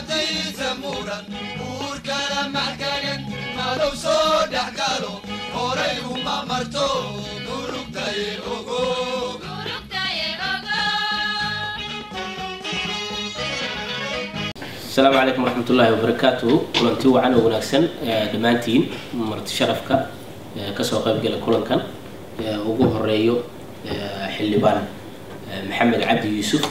maadiisa muran buurkala maxkagan madow soo dhex galo horay uma marto murugtay ogo asalaamu calaykum waraxmatullaahi wabarakaatuhu kulanti wacan oo wanaagsan dhammaantiin marti sharafka kasoo qaybgala kulankan ugu horeeyo xildhibaan maxamed cabdi yuusuf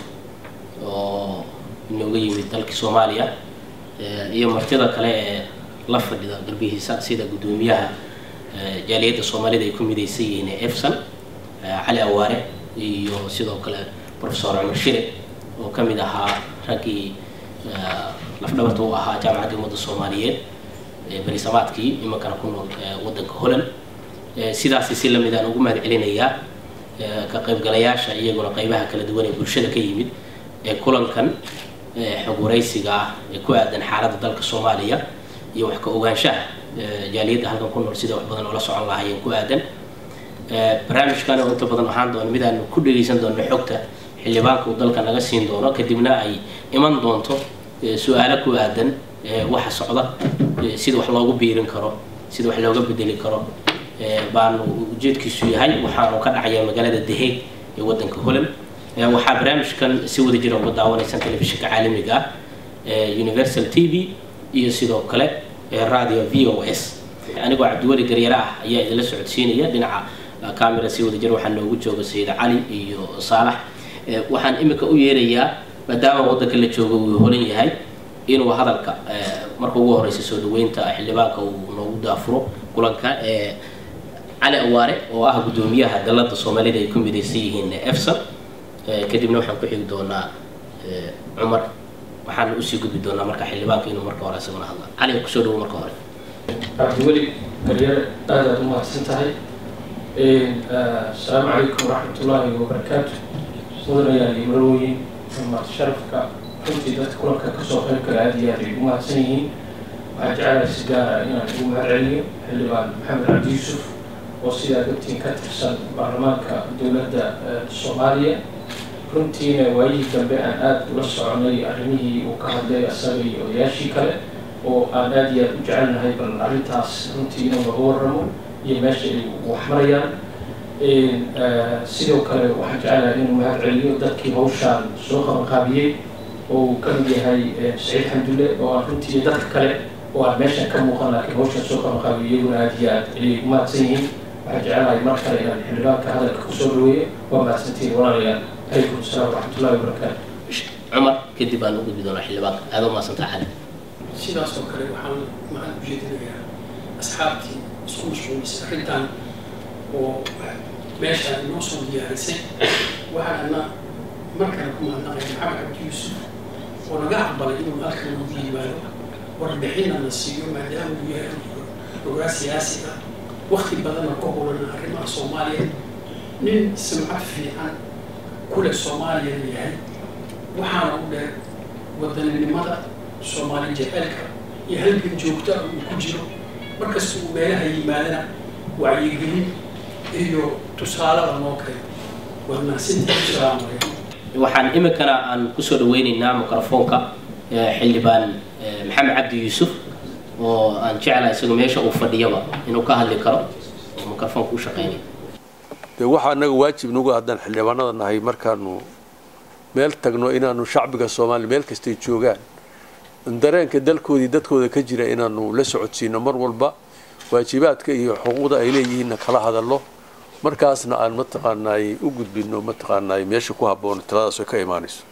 oo inooga yimid dalka soomaaliya iyo martida kale ee la fadhida garbihiisa sida guddoomiyaha jaaliyadda soomaalida ay ku midaysan yihiin ee efsan cali awaare iyo sidoo kale professor cumar shire oo ka mid ahaa raggii lafdhabarta u ahaa jaamacadda ummadda soomaaliyeed berisamaadkii imankana ku nool waddanka holland sidaasi si lamid aan ugu mahad celinayaa ka qaybgalayaasha iyaguna qaybaha kala duwan ee bulshada ka yimid ee kulankan xog waraysiga ah ee ku aadan xaaladda dalka soomaaliya iyo wax ka ogaanshaha jaaliyadda halkan ku nool sida wax badan oola socon lahaayeen ku aadan barnaamijkan oo inta badan ahaan doono mid aanu ku dhegaysan doonno xogta xildhibaanka uu dalka naga siin doono kadibna ay iman doonto su-aalo ku aadan waxa socda sida wax loogu biirin karo sida wax looga bedeli karo baanu ujeedkiisu yahay waxaanu ka dhacaya magaalada daheeg ee waddanka holland waxaa barnaamijkan si wada jira uga daawanaysan telefishinka caalamiga ah universal t v iyo sidoo kale radio v o s anigoo cabdiweli garyare ah ayaa idinla socodsiinaya dhinaca camera si wada jir waxaa noogu jooga sayid cali iyo saalax waxaan imika u yeerayaa maadaama waddanka la joogo uu holan yahay inuu hadalka marka ugu horeysa soo dhaweynta xildhibaanka uu noogu daafuro kulanka cali awaare oo ah guddoomiyaha dalada soomaalida ay ku midaysan yihiin efsan kadibna waxaan ku xigi doonaa cumar waxaan usii gudbi doonaa marka xildhibaanka inuu marka hore isaguna hadla cali kusoo dhawo marka hore cabdiweli garyare aad aad u mahadsan tahay asalaamu calaykum waraxmatullaahi wabarakaatu mudanayaal iyo marooyin marti sharafka runtii dadka kulanka kasoo qayb kale aad iyo aad ay ugu mahadsan yihiin waxaan jecelahay si gaara inaan ugu mahad celiyo xildhibaan maxamed cabdi yuusuf oo sidaa ogtiin ka tirsan baarlamaanka dowladda soomaaliya runtiina waayihii dambe aan aada ula soconay arrimihii uu ka hadlay asaga iyo odayaashii kale oo aan aada iyo aada u jecelnahay bal arrintaas runtii inuu laga warramo iyo meesha ay wax marayaan sidoo kale waxaan jecelahay inuu mahad celiyo dadkii hawshaan soo qabanqaabiyey oo uu ka mid yahay saciid xamdulle oo aan runtii dadka kale oo aan meeshan ka muuqan laakiin hawshaan soo qabanqaabiyo iyaguna aada iyo aad ayay u mahadsan yihiin waxaan jecelahay mar kale inaan xildhibaanka hadalka kusoo dhaweeyo waa mahadsantihiin walaalayaal calaykum asalaam waraxmatullahi wabarakaatu cumar kadib baan u gudbi doonaa xildhibaanka aada u mahadsantaa cali sidaas oo kale waxaan maxaan ujeedinayaa asxaabtii isku mashquulisay arrintan oo meesha inoo soo diyaarisay waxaana markale ku mahadnaqay maxamed cabdi yuusuf oo naga aqbalay inuu halkan noogu yimaado warbixinna na siiyo maadaama uu yahay ogaa siyaasi ah wakti badanna ka hulana arrimaha soomaaliya nin sumcad fiican kule soomaaliyana yahay waxaana u dheer wadaninimada soomaali jeceelka iyo halgan joogta uu ku jiro markasta uu meelaha yimaadana wacyigelin iyo tusaalada noo keeno wadnaasinta islaamaya waxaan iminkana aan kusoo dhaweyneynaa microfoonka xildhibaan maxamed cabdi yuusuf oo aan jeclahay isaga meesha uu fadhiyaba inuu ka hadli karo oo microfoonka u shaqeynaya dee waxaa naga waajib nagu haddaan xildhibaanada nahay markaanu meel tagno inaanu shacbiga soomaaliya meel kastay joogaan dareenka dalkoodii dadkooda ka jira inaanu la socodsiino mar walba waajibaadka iyo xuquuqda ay leeyihiinna kala hadalno markaasna aan mataqaanaay u gudbino mataqaanaay meesha ku habboon taladaas ay ka imaanayso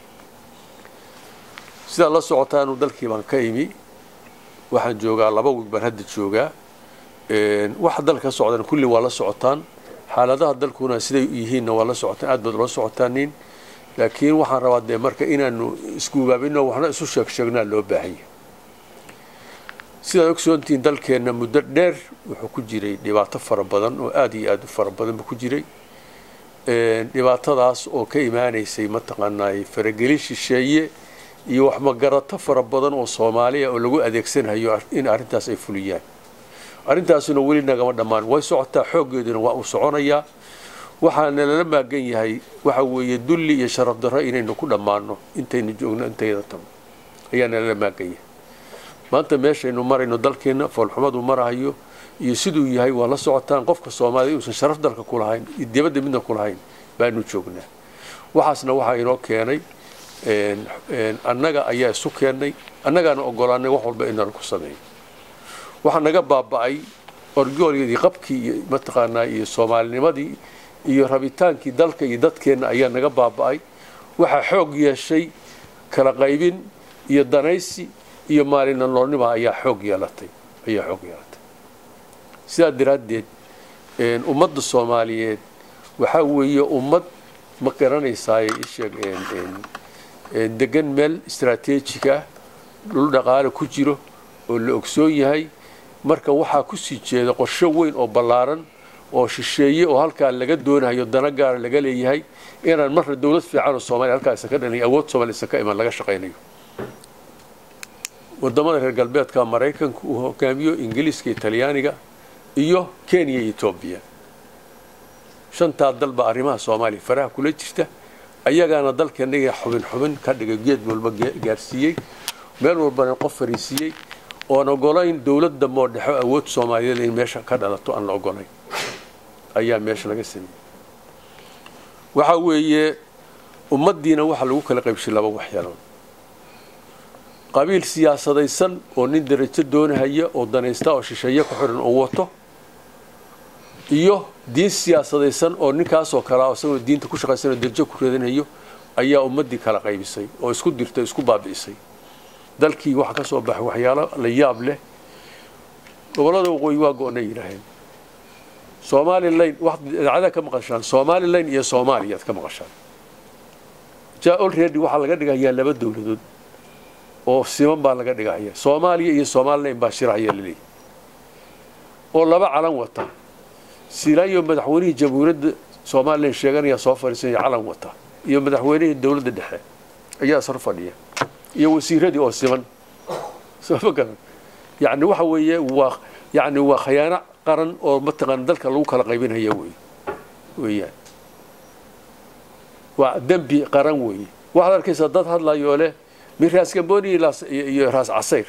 sidaa la socotaanu dalkii baan ka imi waxaan joogaa laba wiig baan hadda joogaa waxa dalka ka socdan kulli waa la socotaan xaaladaha dalkuna siday yihiinna waa la socotaan aad baad ula socotaanin laakiin waxaan rabaa dee marka inaanu isguubaabino waxna isu sheeg sheegnaa loo baahanya sidaad ogsoontihiin dalkeenna muddo dheer wuxuu ku jiray dhibaato fara badan oo aada iyo aada u fara badan buu ku jiray dhibaatadaas oo ka imaanaysay mataqaanaay faragelin shisheeye iyo waxmagarato fara badan oo soomaaliya oo lagu adeegsanayo in arrintaas ay fuliyaan arrintaasuna weli nagama dhammaan way socotaa xooggeeduna waa uu soconayaa waxaana lala maagan yahay waxa weeye dulli iyo sharaf darro inaynu ku dhammaano intaynu joogno intayda tagno ayaa nalala maagaya maanta meeshaynu marayno dalkeenna foolxumadu marahayo iyo siduu yahay waa la socotaan qofka soomaaliya inuusan sharaf dalka ku lahayn iyo dibadda midna ku lahayn baanu joognaa waxaasna waxaa inoo keenay annaga ayaa isu keennay annagaana ogolaanay wax walba inaan ku sameeyo waxaa naga baaba'ay orgoolyadii qabkii iyo mataqaanaa iyo soomaalinimadii iyo rabitaankii dalka iyo dadkeenna ayaa naga baaba'ay waxaa xoog yeeshay kala qaybin iyo danaysi iyo maalina noolnima ayaa xoog yeelatay ayaa xoog yeelatay sidaa daraaddeed ummadda soomaaliyeed waxaa weeye ummad ma garanaysaay isheeg degan meel istaraatiijig ah dhul dhaqaale ku jiro oo la ogsoon yahay marka waxaa kusii jeeda qorsho weyn oo ballaaran oo shisheeye oo halkaa laga doonayo dana gaara laga leeyahay inaan marna dowlad fiican oo soomaliya halkaa isa ka dhalin awood soomaliya isa ka iman laga shaqaynayo wadamada reer galbeedka maraykanka uu hogaamiyo ingiliiska talyaaniga iyo kenya iyo etoobiya shantaa dalba arrimaha soomaaliya faraha kula jirta ayagaana dalkeennaga xubin xubin ka dhigay geed walba gaarsiiyey meel walbana qof fariisiiyey oon ogolayn dowladda moodhexo awood soomaaliyeed in meesha ka dhalato aan la ogolayn ayaa meesha laga sameeyey waxaa weeye ummaddiina waxaa lagu kala qaybshay laba waxyaalood qabiil siyaasadaysan oo nin darajo doonahaya oo danaysta oo shisheeye ku xiran oo wato iyo diin siyaasadaysan oo ninkaasoo kalea isagoo diinta ku shaqaysan oo darajo ku reedanayo ayaa ummaddii kala qaybisay oo isku dirtay isku baabi'isay dalkii waxaa ka soo baxay waxyaalo la yaab leh gobollada waqooyi waa go-nay yidhaaheen somalilan idaacadaad ka maqashaan somalilan iyo soomaaliyaad ka maqashaan ja olready waxaa laga dhigayaa laba dowladood oo siman baa laga dhigahaya soomaaliya iyo somalilan baa shirahaya laleeyahy oo laba calan wata silaayo madaxweynihii jamhuuriyadda somalilan sheeganaya soo fadhiisanaya calan wata iyo madaxweynihii dowladda dhexe ayaa sar fadhiya iyo wasiiradii oo siman sooma garan yacni waxa weeye waa yacni waa khayaano qaran oo mataqaana dalka lagu kala qaybinaya wey weeyaan waa dembi qaran weeye waxaad arkaysaa dad hadlayo leh min raas gamboni iyo raas casayr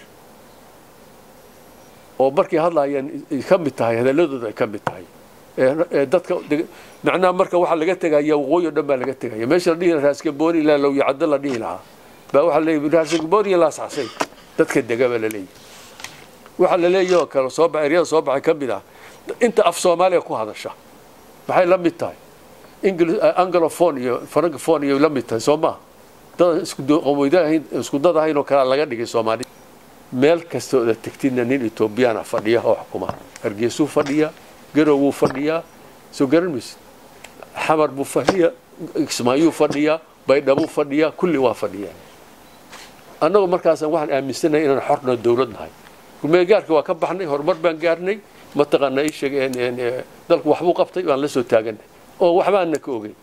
oo markay hadlayaan ka mid tahay hadalladooda ay ka mid tahay dadka macnaha marka waxaa laga tegaya waqooyi o dhan baa laga tegaya meesha la dhihi lahaa raas gamboni ilaa lowya caddo la dhihi lahaa baa waxaa leeyahy min raas gamboni iyo laas casayr dadka dega baa la leeyahy waxaa la leeyahy oo kale soo baxa eryada soo baxay ka mid ah inta af soomaaliya ku hadasha maxay la mid tahay anglophone iyo francophone iyo la mid tahay soo maha dad iskuqamoydaahayn isku dad ahayn oo kalea laga dhigay soomaaliya meel kasta oda tegtidna nin etoobiyana fadhiya oo xukuma hargeysuu fadhiyaa garowuu fadhiyaa soo garan maysid xamar buu fadhiyaa kismaayuu fadhiyaa baydhabuu fadhiyaa kulli waa fadhiyaa annagoo markaasaan waxaan aaminsanahay inaan xorna dowlad nahay rumeegaarka waa ka baxnay horumar baan gaarnay mataqaana ii sheeg dalku waxbuu qabtay waan la soo taaganay oo waxbaanna ka ogeyn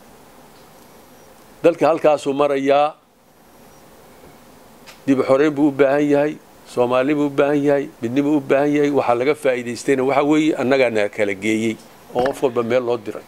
dalka halkaasuu marayaa dib xoreyn buu u baahan yahay soomaali buu u baahan yahay midnibuu u baahan yahay waxaa laga faa'iidaystayna waxaa weeye annagaa naga kala geeyey oo qof walba meel loo diray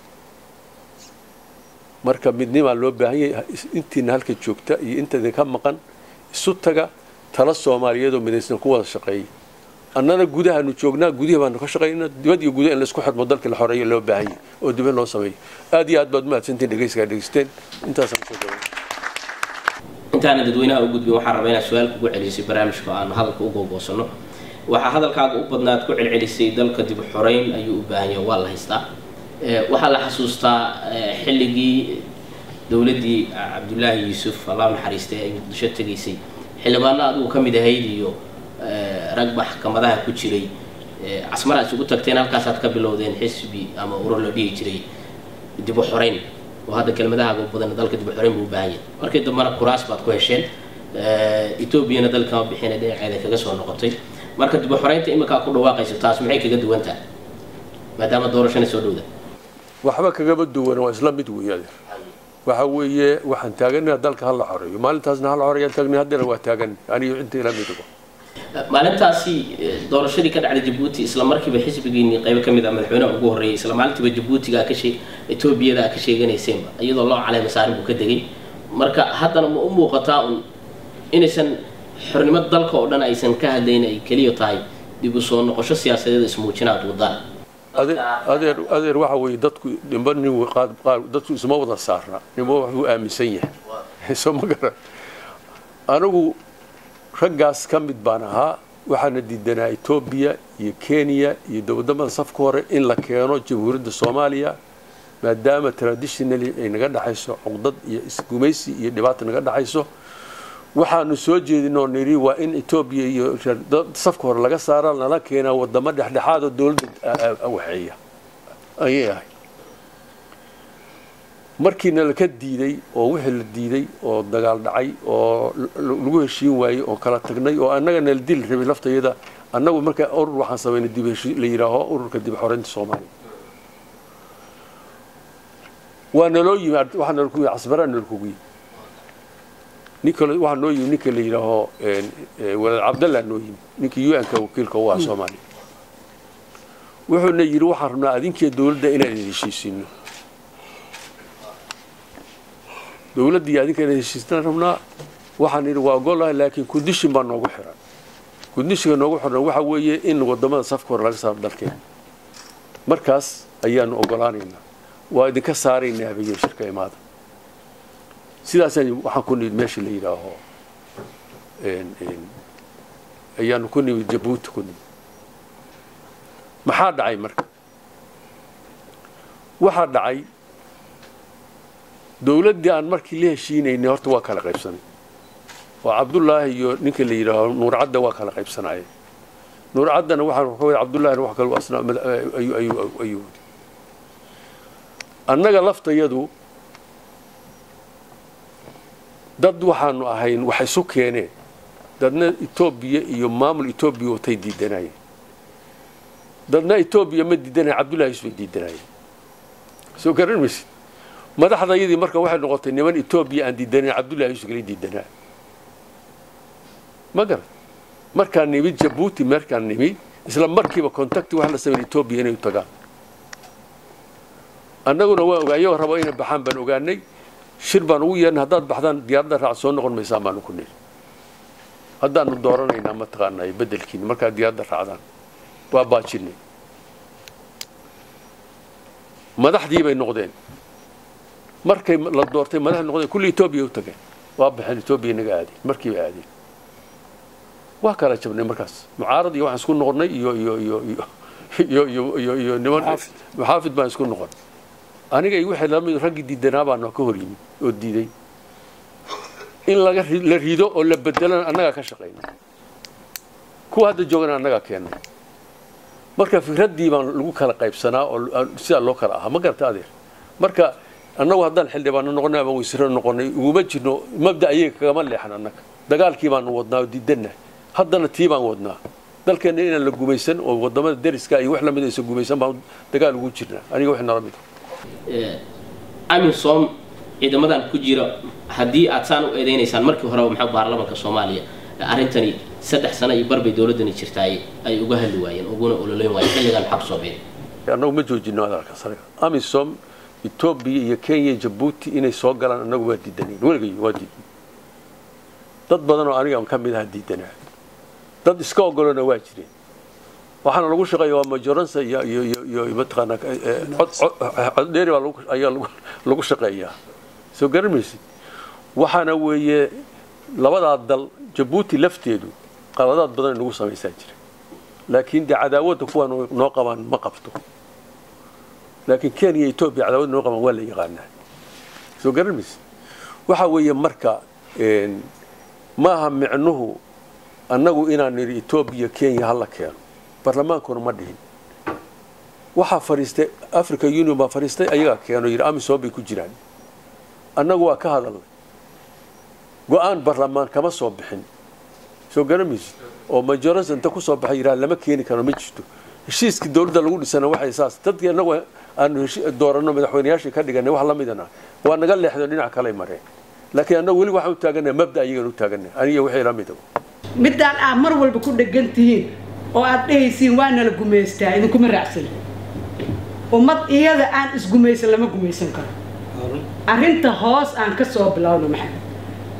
marka midnimaa loo baahan yahay intiina halka joogta iyo inta idinka maqan isu taga tala soomaaliyeedoo midaysan ku wada shaqeeyay annana gudahaanu joognaa gudihii baanu ka shaqaynaa dibad iyo guda in laisku xidmo dalka la xoreeyo loo baahan yahay oo dibad loo sameeyo aad iyo aad baad mahadsantiin dhegeysigaa dhegeysteen intaasaan kusoo gabay intaana dadweynaha u gudbin waxaan rabaa inaad su-aal kugu celisay barnaamijka oo aanu hadalka u googoosano waxaa hadalkaaga u badnaad ku celcelisay dalka dib xoreyn ayuu u baahan yahay waa la haystaa waxaa la xasuustaa xilligii dowladdii cabdullaahi yuusuf allah naxariistay ay muqdisho tegaysay xildhibaano adigu ka mid ahayd iyo rag maxkamadaha ku jiray casmar aad isugu tagteen halkaasaad ka bilowdeen xisbi ama urur la dhihi jiray dib u xoreyn oo hadda kelmadahaaga u badan dalka dib u xoreyn buu u baahan yahay markii dambena kuraas baad ku hesheen etoobiyana dalkama bixina dhinaceeda kaga soo noqotay marka dib u xoreynta iminkaa ku dhawaaqayso taas maxay kaga duwan tahay maadaama doorashana soo dhowda waxba kagama duwana waa isla mid weeye adeer waxa weeye waxaan taaganaa dalka hala xoreeyo maalintaasna hala xoreeyaan taagna haddana waa taagan aniyo inta ila midigo maalintaasi doorashadii ka dhacday jabuuti isla markiiba xisbigiini qaybo ka mid ah madaxweynaha ugu horreeyay isla maalintiiba jabuutiga ka shee etoobiyada a ka sheeganayseenba iyadoo loo caleema saarin buu ka degay marka haddana ma u muuqataa un inaysan xornimada dalka oo dhan aysan ka hadlayn ay keliya tahay dib u soo noqosho siyaasadeed ismuujinaad wadaan adeer adeer adeer waxa weeye dadku nimba nin qaad qaar dadku isma wada saarna nimba waxbuu aaminsan yahay soo ma garan anigu raggaas ka mid baan ahaa waxaana diidanaa etoobiya iyo kenya iyo dowladamada safka hore in la keeno jamhuuriyadda soomaaliya maadaama traditionally ay naga dhexayso cuqdad iyo isgumaysi iyo dhibaata naga dhexayso waxaanu soo jeedinoo nidhi waa in etoobiya iyo safka hore laga saara lala keenaa wadamo dhexdhexaad oo dowladda waxeeya ayay ahay markiina laka diiday oo wixii la diiday oo dagaal dhacay oo lagu heshiin waayey oo kala tagnay oo annaga nala dili rabay laftayada annagu markaa urur waxaan samaynay dib heshiin la yidhaaho ururka dib xoreynta soomaaliya waa naloo yimi waxaa nala kuyi casbaraa nala kugu yimi ninka waxaa noo yimi ninka la yidhaaho walaad cabdallah noo yimi ninkii u n-ka wakiilka u ah soomaaliya wuxuuna yidhi waxaan rabnaa adinkiiyo dowladda inaan idin heshiisiino dowladdii adinka inaan heshiistaan rabnaa waxaan idhi waa ogolahay laakiin kundishin baa noogu xiran kundishinka noogu xiran waxa weeye in wadamada safka hore laga saaro dalkeena markaas ayaanu ogolaanaynaa waa idinka saaraynaa habeeye shirka imaada sidaasaan waxaan ku nimid meesha la yidhaaho ayaanu ku nimid jabuuti ku nimid maxaa dhacay marka waxaa dhacay dowladdii aan markii la heshiinaynay horta waa kala qaybsanay oo cabdullaahi iyo ninka la yidhaaho nuurcadda waa kala qaybsanayeen nuurcaddana waxaa ka wada cabdullahina wax kale asna ayuu ayuu ayuu wadi annaga laftayadu dad waxaanu ahayn wax isu keeneen dadna etoobiya iyo maamul etoobiya watay diidanayeen dadna etoobiya ma diidanayen cabdullahi yusuf ay diidanayeen soo garan maysid madaxdayadii marka waxay noqotay niman etoobiya aan diidanayn cabdullahi yusuf kala diidanaa ma garan markaan nimid jabuuti markaan nimid isla markiiba contacti wax la sameyn etoobiya inay u tagaan annaguna waan ogaa iyagoo rabo inay baxaan baan ogaanay shir baan ugu yeernay haddaad baxdaan diyaaradda raac soo noqon maysaan baanu ku niri haddaanu dooranaynaa mataqaanaa bedelkiina markaad diyaaradda raacdaan waa baajinay madaxdii bay noqdeen markay la doortay madaxdii noqdeen kulli etoobiya u tageen waa baxeen etoobiya naga aadeen markiiba aadeen waa kala jabnay markaas mucaarad iyo waxaan isku noqonnay iyo iyo iyo iyo iyo iyo iyo iyo niman maxaafid baan isku noqon aniga iyo wixii lamid raggii diidanaa baan ka hor yimid oo diiday in laga la rido oo la bedelana annagaa ka shaqayna kuwa hadda joogana annagaa keennay marka fikraddii baan lagu kala qaybsanaa oo sidaa loo kala ahaa ma garata adeer marka annagu haddaan xildhibaano noqonay ama waysiro noqonay uguma jirno mabda ayaga kagama leexan annaga dagaalkii baanu wadnaa oo diidanah haddana tii baan wadnaa dalkeenna inaan la gumaysan oo wadamada deriska iyo wax lamid aysan gumaysan baan dagaal ugu jirnaa aniga wax nala mid amisom ciidamadan ku jira haddii aad saan u eedeynaysaan markii horeba maxaa baarlamaanka soomaaliya arrintani saddex sano iyo barbay dowladdani jirtaay ay uga hadli waayeen uguna ololeyn waayeen xilligan maxaa kusoo biiray annagu ma joojino adalka sare amisom etoobiya iyo kenya iyo jabuuti inay soo galaan annagu waa diidanayn weligay waa diidan dad badan oo aniga ka mid aha diidanaa dad iska ogolona waa jireen waxaana lagu shaqeeya waa majoransa iyo iyo iyo iyo mataqaanaa coddheeri baa lagu ayaa lagu lagu shaqeeyaa soo garan maysid waxaana weeye labadaa dal jabuuti lafteedu qaladaad badan nagu samaysaa jira laakiin dee cadaawadda kuwaan noo qabaan ma qabto laakiin kenya iyo etoobiya cadaawad noo qabaan waa la yaqaanaa soo garan maysid waxa weeye marka maaha micnuhu annagu inaan nidhi etoobiya kenya hala keeno barlamaankuna ma dhihin waxaa fadhiistay africa union baa fadhiistay ayagaa keeno yidhi amisom bay ku jiraan annagu waa ka hadalnay go-aan barlamaan kama soo bixin soo garamaysid oo majorans inta kusoo baxay yidhaha lama keeni karo ma jirto heshiiskii dowladda lagu dhisana waxay saas dadkii annagu aanu dooranno madaxweynayaashii ka dhiganay wax la midana waa naga leexdo dhinac kale mareen laakiin annagu weli waxaan u taaganay mabda ayagan u taaganay aniga wixii la mida midaan aad mar walba ku dhegan tihiin oo aad dhehaysiin waa nala gumaystaa idinkuma raacsan ummad iyada aan isgumaysan lama gumaysan karo arrinta hoos aan ka soo bilowno maxamed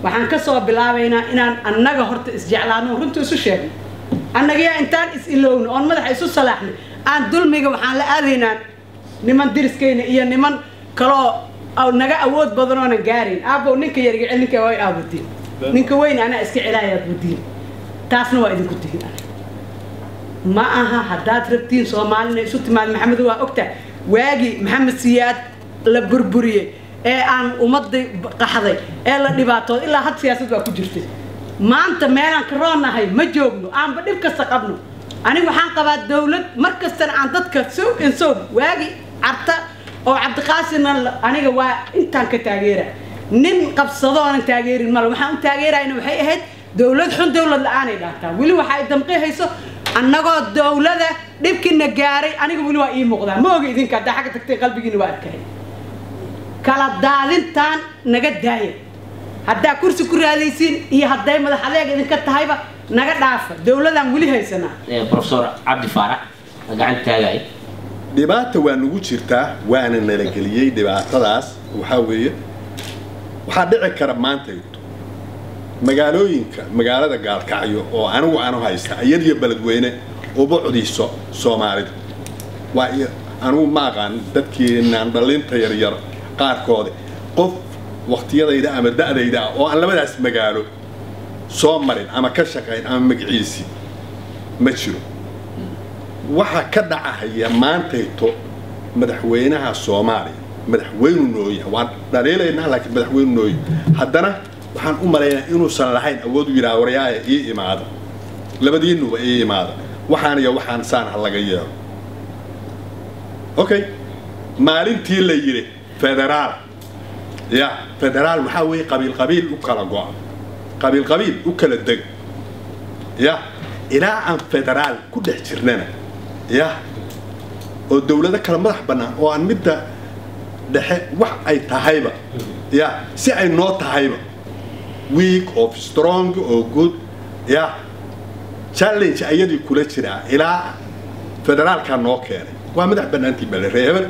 waxaan ka soo bilaabaynaa inaan annaga horta isjeclaano runta isu sheegno annagiyaa intaan is ilowno oon madaxa isu salaaxno aan dulmiga waxaan la aadaynaa niman diriskayna iyo niman kaloo oo naga awood badan oonan gaarayn aabbow ninka yarga cel ninka way aabudiin ninka weyn anaa iska celaayaa budiin taasna waa idinku tihin ma aha haddaad rabtiin soomaalina isu timaad maxamed waa ogta waagii maxamed siyaad la burburiyey ee aan ummadii qaxday ee la dhibaatooday ilaa had siyaasad waa ku jirtay maanta meelaan ka roonahay ma joogno aanba dhib kasta qabno aniga waxaan qabaa dawlad mar kastana aan dadka sow in sow waagi carta oo cabdiqaasimna aniga waa intaan ka taageera nin qabsado oonan taageerin male waxaan u taageerayna waxay ahayd dawlad xun dawlad la-aanay dhaantaa weli waxa ay damqi hayso annagoo dawlada dhibkiina gaaray aniga weli waa ii muuqdaa ma oga idinka haddaa xagga tagtay qalbigiina waa adkahay kala daadintaan naga daaya haddaa kursi ku raadaysiin iyo hadday madax adeeg idinka tahayba naga dhaafa dawladaan weli haysanaa professor cabdi faarax gacanta taagay dhibaata waa nagu jirtaa waana nala geliyey dhibaatadaas waxaa weeye waxaa dhici kara maanta magaalooyinka magaalada gaalkacyo oo anigu aanu haysta iyadiyo beledweyne uba codiso soomaalida waa anigu ma aqaan dadkiinaan dhalinta yaryar qaarkoodi qof waktiyadayda ama da'dayda ah oo aan labadaas magaalo soo marin ama ka shaqayn ama magaciisii ma jiro waxaa ka dhacahaya maantayto madaxweynaha soomaaliya madaxweynu nooya waan dhaliilaynaa laakiin madaxweynu nooya haddana waxaan u malaynaa inuusan lahayn awood u yidhaha waryaaya ii imaada labadiinuba ii imaada waxaan iyo waxaan saan ha laga yeelo okay maalintii la yidhi federaal ya federaal waxaa weeye qabiil qabiil u kala go'a qabiil qabiil u kala deg ya ilaa aan federaal ku dhex jirnana ya oo dawlado kala madax bannaan oo aan midda dhexe wax ay tahayba ya si ay noo tahayba week of strong oo good ya challenge ayadii kula jiraa ilaa federaalkaa noo keenay waa madax bannaantii bale reeber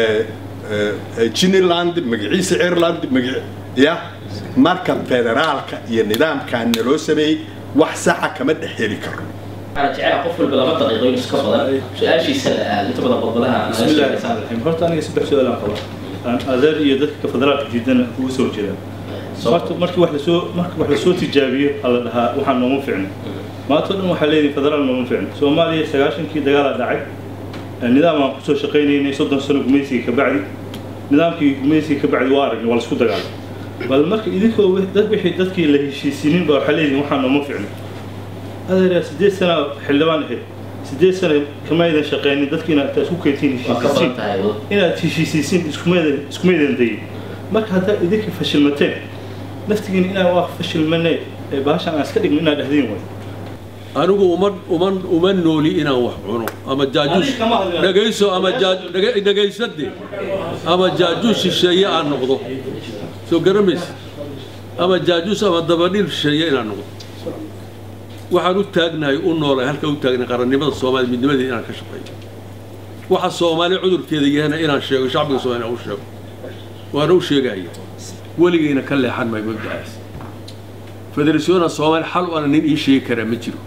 jiniland magaciisa ireland maga ya marka federaalka iyo nidaamkaa naloo sameeyey wax saxa kama dhex heli karo waxaan jecelaha qof walba laba daqiiqo in iska badan su-aashiisana aad inta badan qodbadaha بسم الله الرحمن الرحيم horta aniga saddex su-aal aan qaba aan adeer iyo dadka federaalka jiidana ugu soo jeedaan horta markii wax lasoo markii wax lasoo tijaabiyo hala dhahaa waxaan nooma ficno maanta o dhan waxaa leeyihin federaal nooma ficno soomaaliya sagaashankii dagaalaa dhacay nidaam aan kusoo shaqaynaynay soddon sano gumaysiga ka bacdi nidaamkii gumaysiga ka bacdi waa aragnay waa laisku dagaalay bal marka idinkoo dad wixii dadkii la heshiisiinin baa waxaa leeyihin waxaan nooma ficno adeer sideed sana xildhibaan ahayd sideed sana kama aydan shaqeynin dadkiina intaa isku keentiin waa ka badan heshiisiin tahay inaad heshiisiisiin iskumaydan iskumaydan dayin marka haddaad idinka fashilmateen naftigiin inaan waa fashilmanee ee baashan aan iska dhigno inaad dhahdiin way anigu uma uma uma nooli inaan wax cuno ama jaajuus Adiga kama hadlin. dhegayso ama jaa- dhege- dhegaysade ama jaajuus shisheeye aan noqdo soo garamaysa ama jaajuus ama dabadhil shisheeye inaan noqdo waxaan u taagnahay u noolay halka u taagnahay qarannimada soomaaliya midnimadeeda inaan ka shaqeeyo waxa soomaali cudurkeeda yahana inaan sheego shacbiga soomaaliya u sheego waana u sheegaya weligayna ka leexan maayo mabda'aas federasiyoona soomaali xal u ana nin ii sheegi karaa ma jiro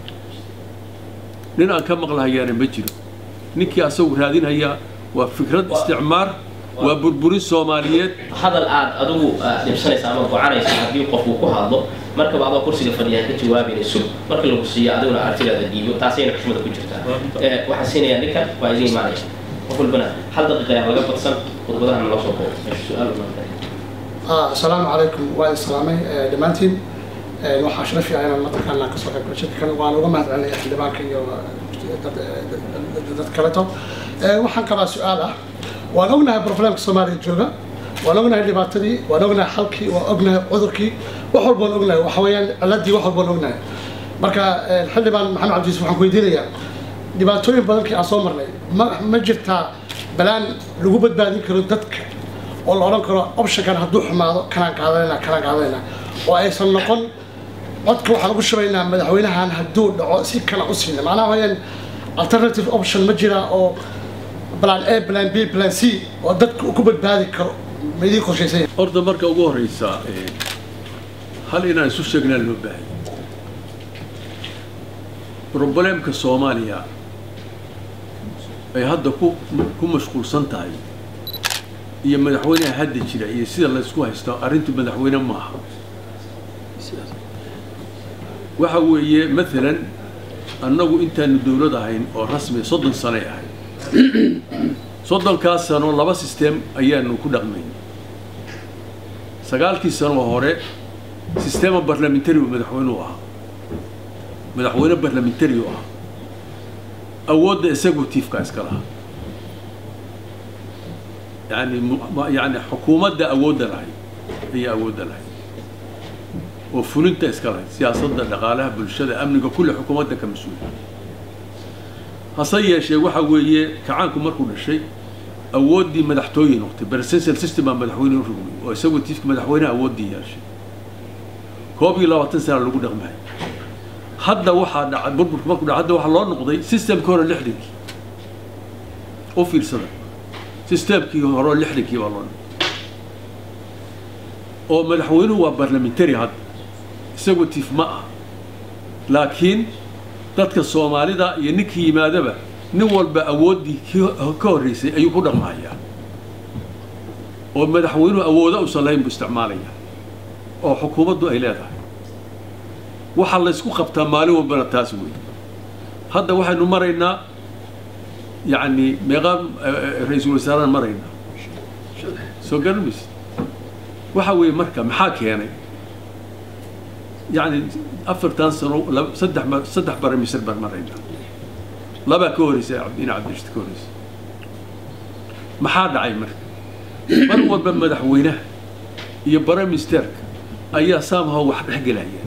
nin aan ka maqlahayaana ma jiro ninkii asagu raadinhayaa waa fikrad isticmaar waa burburin soomaaliyeed hadal aad adigu ah, dhibsanaysa ama gocanaysa haddii qofku ku hadlo markaba adoo kursiga fadhiya ka jawaabayna sug marka lagu siiyo adiguna artidaada dhiibo taasayna xushmada ku jirtaa Eh, waxaan siinayaa ninkan waa idin imaanaya qof walbana hal daqiiqa ayaa laga badsan khudbadaha naloo soo koobo meesha su-aal unaa آه، السلام عليكم وعلى السلامي دمانتين waxaa sharaf fiican inaan mataqaanaa kasoo qayb galo shirkan waan uga mahad celinaya xildhibaanka iyo dad kaleto Eh, waxaan qabaa su-aal ah waan ognahay problemka soomaaliya jooga waan ognahay dhibaatadii waan ognahay xalkii waan ognahay cudurkii wax walbaan ognahay waxa weeyaan ciladii wax walbaan ognahay marka eh, xildhibaan maxamed cabdiis waxaan ku weydiinayaa dhibaatooyin badankii aan soo marnay ma ma jirtaa balaan lagu badbaadin karo dadka oo la odhan karo optionkan hadduu xumaado kanaan qaadanayna kanaan qaadanayna oo aysan noqon codka waxaan ugu shubaynaa madaxweynahan hadduu dhaco si kale u siina macnaha wayaan alternative option ma jira oo plan a plan b plan c oo dadka uu ku badbaadi karo ma idiin qorshaysan yahay horta marka ugu horeysa eh, hal inaan isu sheegnaa loo baahanya robleemka soomaaliya ay hadda ku ku mashquulsan tahay iyo madaxweynaha hadda jira iyo sida laysku haysto arrintu madaxweyne maaha waxa weeye maalan annagu intaanu dowlad ahayn oo rasmi soddon sanay ahayd soddonkaas sano laba sisteem ayaanu ku dhaqmayn sagaalkii sano hore sistema barlamentary u madaxweyneu ahaa madaxweyne barlamentary u ahaa awoodda executive-ka iska lahaa yani yani xukuumadda awoodda lahayd ayaa awoodda lahayd oo fulinta iska lahayd siyaasadda dhaqaalaha bulshada amniga kulle xukuumadda ka mas-uula hase yeeshee waxa weeye kacaanku markuu dhashay awooddii madaxtooye noqtay presidential system baa madaxweyne u rogmay oo executive-ka madaxweynaha awooddii yeeshay koob iyo labaatan sana lagu dhaqmahay hadda waxaa dhacay burburka markuu dhaca hadda waxaa loo noqday systemkii hore lixdankii u fiirsada systemkii hore lixdankii baa loo noqday oo madaxweynuhu waa barlamentary hadda executive ma ah laakiin dadka soomaalida iyo ninkii yimaadaba nin walba awooddii ka horreysay ayuu ku dhaqmahayaa oo madaxweynuhu awoodo usan lahayn buu isticmaalaya oo xukuumaddu ay leedahay waxaa laysku qabtaa maalin walbana taas wey hadda waxaynu maraynaa yacni meeqaa ra-iisul wasaaraan maraynaa soo garamays waxa weeye marka maxaa keenay yacni afartan sano saddex saddex bare misr baan maraynaa labaa ka horreysay ina cabdirashid ka horreysay maxaa dhacay marka mar walba madaxweynaha iyo bare ministerka ayaa saamha wax dhex gelaya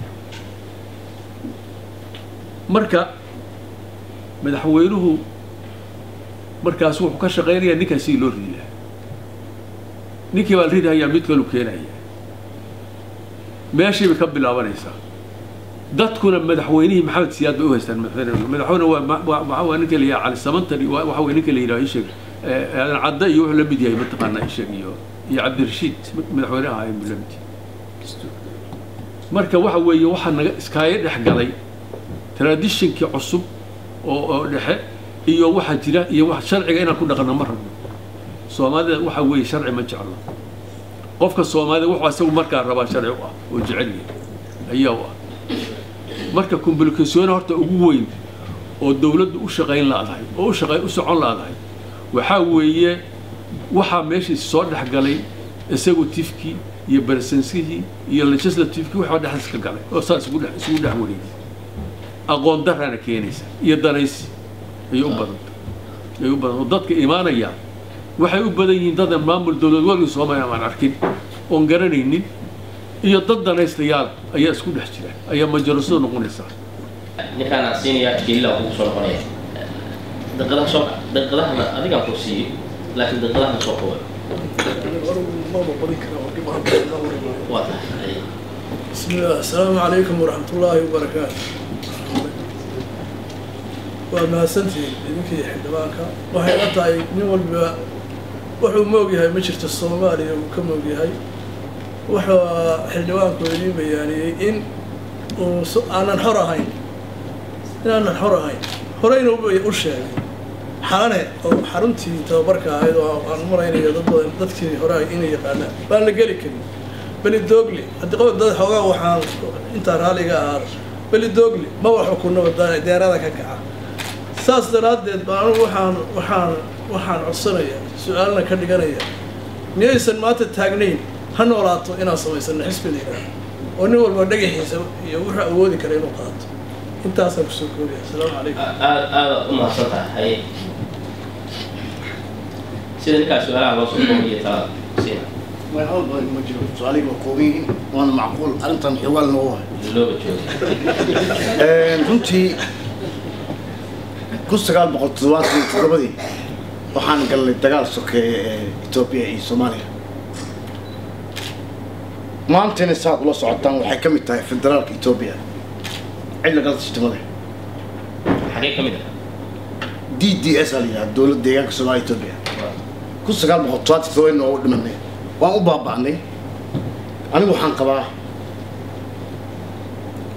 marka madaxweynuhu markaas wuxuu ka shaqaynayaa ninkaan sidii loo ridi lahaa ninkii baa la ridahayaa mid kalu keenaya meeshii bay ka bilaabanaysaa dadkuna madaxweynihii maxamed siyaad bay u haystaan madaxweyne madaxweyne waa waa waa ninka la yidhaha cali samantari waxa weye ninka la yidhaha isheg aadan cadda iyo wuxuu la mid yahay mataqaanaa isheg iyo iyo cabdirashiid madaxweyne ahaa buu la mid yahay marka waxa weeye waxaa naga iskaaga dhex galay traditionkii cusub oo oo dhexe iyo waxaa jira iyo wax sharciga inaan ku dhaqanno ma rabno soomaalida waxa weeye sharci ma jeclo qofka soomaalida wuxuu isagu markaa rabaa sharci u ah oo jecel yahay ayaa u ah marka complication horta ugu weyn oo dawladdu u shaqayn laadahay oo u shaqay u socon laadahay waxaa weeye waxaa meeshii soo dhex galay executive-kii iyo presidentskii iyo legislative-kii waxaa dhexdiis ka galay oo saas isugu dhex isugu dhex wareegay aqoon daraana keenaysa iyo danaysi ayay u badanta ayay u badan oo dadka imaanaya waxay u badan yihiin dadan maamul dawlad weligii soomaaliya aan arkin oon garanaynin iyo dad danaystayaal ayaa isku dhex jira ayaa majarasada noqonaysaa ninkaan aan siinayaa jilila kugu soo noqonaya daqiiqadaha soo daqiiqadahana adigaan ku siiyey laakiin daqiiqadahana soo kooba waa tahay بسم الله السلام عليكم ورحمة الله وبركاته waa mahadsantihiin idinkii xildhibaanka waxay la tahay nin walba wuxuu moog yahay ma jirto soomaaliya uu ka moog yahay wuxuu xildhibaanku idiin bayaaniyey in uu aanan xor ahayn inaanan xor ahayn horeyna u sheegay xalane oo xaruntii tababarka ahayd oo aan maraynayo dad badan dadkii hore inay yaqaanaan baan la geli karin beli doogli haddii qof dad xoogaa waxaan intaa raaliga ahaa beli doogli maba xukunaba deerada ka kaca saas daraaddeed baan anugu waxaan waxaan waxaan codsanayaa su-aalna ka dhiganaya miyaysan maanta taagnayn ha noolaato inaan samaysano xisbi la yidhaahdo oo nin walba dhagaxiisa iyo wuxuu awoodi kara inuu qaato intaasaan kusoo koobaya asalaamu calaykum aad aada u mahadsan tahay haye sida ninkaa su-aalaha loo soo koobiyo talada siina ma jiro su-aaliga waa kooban yihiin waana macquul arrintan xiwaal noogu hay looga jooga runtii kun sagaal boqol toddobaatan iyo toddobadii waxaan galnay dagaal sokeeye ee etoobiya iyo soomaaliya maantayna saad ula socotaan waxay ka mid tahay federaalka etoobiya cid lagala tashtamade xagee ka mid ah d d s aa la yidhaha dowladda deegaanka soomaaliya etoobiya kun sagaal boqol toddobaatan toddobadii noogu dhimanay waan u baaba'nay anigu waxaan qabaa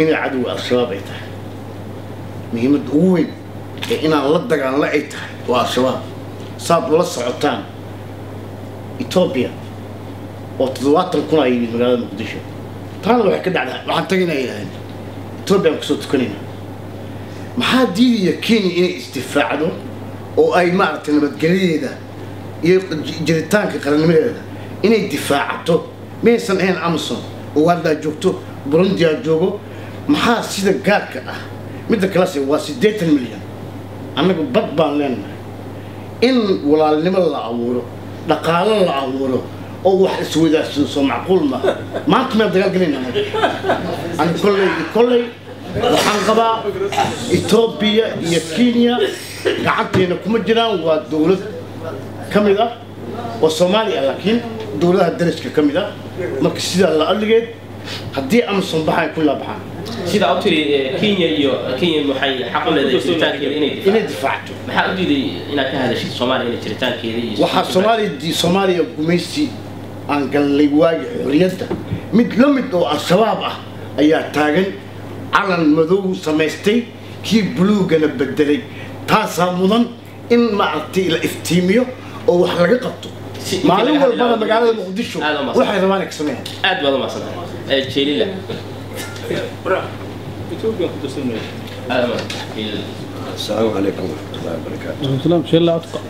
inay cadowga al-shabaab ay tahay muhiimadda ugu weyn ee inaan la dagaalno ay tahay waa al-shabaab saad ula socotaan etoobiya oo toddobaatan kun ay yimid magaalada muqdisho taana waxay ka dhacdaa waxaan tagaynaa yidhahdeen etoobiya aan kusoo tukanayna maxaa diidaya kenya inay isdifaacdo oo ay maaragtay nabadgelyadeeda iyo jiritaanka qarannimadeeda inay difaacato maysan ahayn amazon ugandaa joogto burundiyaa joogo maxaa sida gaarka ah midda kalese waa siddeetan milyan annagu bad baan leenahay in walaalnimo la abuuro dhaqaalo la abuuro oo wax iswadaarsado soo macquul maaha maanta meel dagaal gelayna ani kolley kolley waxaan qabaa etoobiya iyo kenya gacanteena kuma jiraan waa dowlad ka mid ah oo soomaaliya laakiin dowladaha dariska ka mid ah marka sidaa la adligeed haddii amazon baxay ku laabaxaan sidaa u tiri kenya iyo kenya waxay xaq u leedahay jiritaankeeda inay inay difaacato difaacto maxaa u diiday inaad ka hadashid soomaaliya inay jiritaankeeda iyo waxaa soomaaliya di- soomaaliya gumaysi aan gallay waagi xorriyadda mid la mid oo al-shabaab ah ayaa taagan calan madow samaystay kii buluugana bedelay taasaa mudan in maaragtay la iftiimiyo oo wax laga qabto Si- inta maalin laga walbana hadlayo- magaalada muqdisho Aad u mahadsan. waxay rabaan ay ka sameeyaan aad baad u mahadsantahay jeelila Ethiopia ku darsanaya. aad u mahadsantahay jeelila السلام عليكم ورحمة الله وبركاته السلام شيء لا أتقى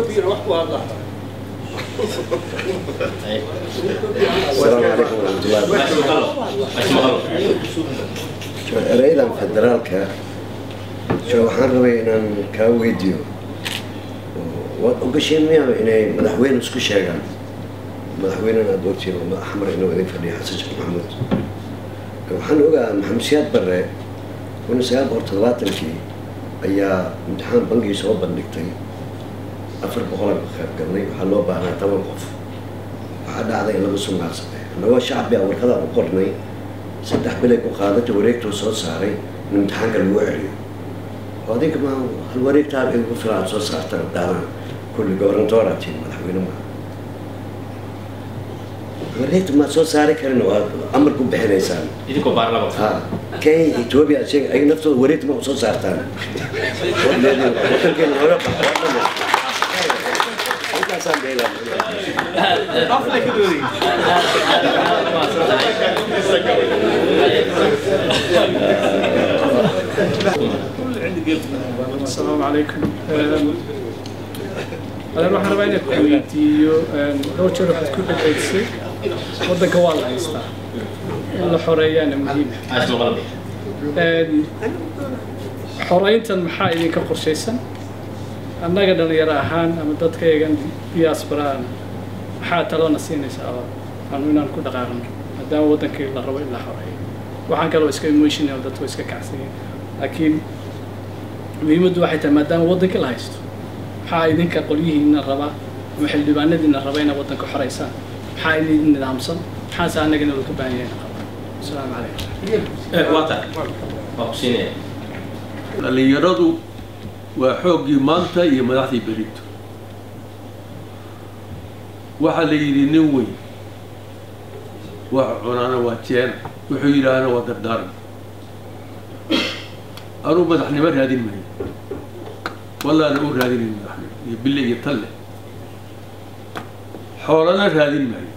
السلام عليكم ورحمة الله وبركاته Mas maqalo شو eraydan federaalka sho waxaan rabay inaan kaa weydiiyo waad ogasheen miyaa inay madaxweyne isku sheegaan madaxweynena aad ogtiin oo axmar inuu idin fadhiyo xasan sheekh maxamuud waxaan ogaa maxamed siyaad barre kun iyo sagaal boqol toddobaatankii ayaa imtixaan bangii soo bandhigtay afar boqolaan ka qayb galnay waxaa loo baahnaa toban qof waxaa dhacday in lagu sugnaansaday annagoo shacbi a warqadaan u qornay saddex bilay ku qaadata wareegtuu soo saaray in imtixaanka lagu celiyo oo adinka ma hal wareegtaa igu filan aad soo saarta daana kulli gobernatoraa tiin madaxweyne ma wareegta maad soo saari karin oo aad amar ku bixinaysaan idinkoo baarlamaanka ha kenya ethiopia isaga ay naftooda wareegta ma u soo saartaan wadankeena hore intaasaan beelaa السلام عليكم أنا waxaan rabaa inaan ku weydiiyo dhowr jeer waxaad ku dhagaysay waddanka waa la haystaa in la xoreeyaana muhiim aas maqalo xoreyntan maxaa idinka qorshaysan annaga dhalinyaro ahaan ama dadkaygan diasporaan maxaa talona siinaysaa oo aanu inaan ku dhaqaaqno maadaama waddankii la rabo in la xoreeyo waxaan kaloo iska emotional dadku iska kacsanyiin laakiin muhiimaddu waxay tahay maadaama waddankii la haysto maxaa idinka qolyihiina raba ama xildhibaanadiina raba inaad waddanka xoreysaan maxaa idin nidaamsan maxaase annagana loo ka baahan yahay inaan qabno asalaamu calaykum waa tahay waa ku siinaya dhallinyaradu waa xooggii maanta iyo madaxdii berito waxaa la yidhi nin weyn wax cunaana waa jeen wuxuu yidhaahna waa dardaaran anuu madaxnimo raadin maayo wallaana u raadinayn madaxnimo iyo bille iyo talle xoolana raadin maayo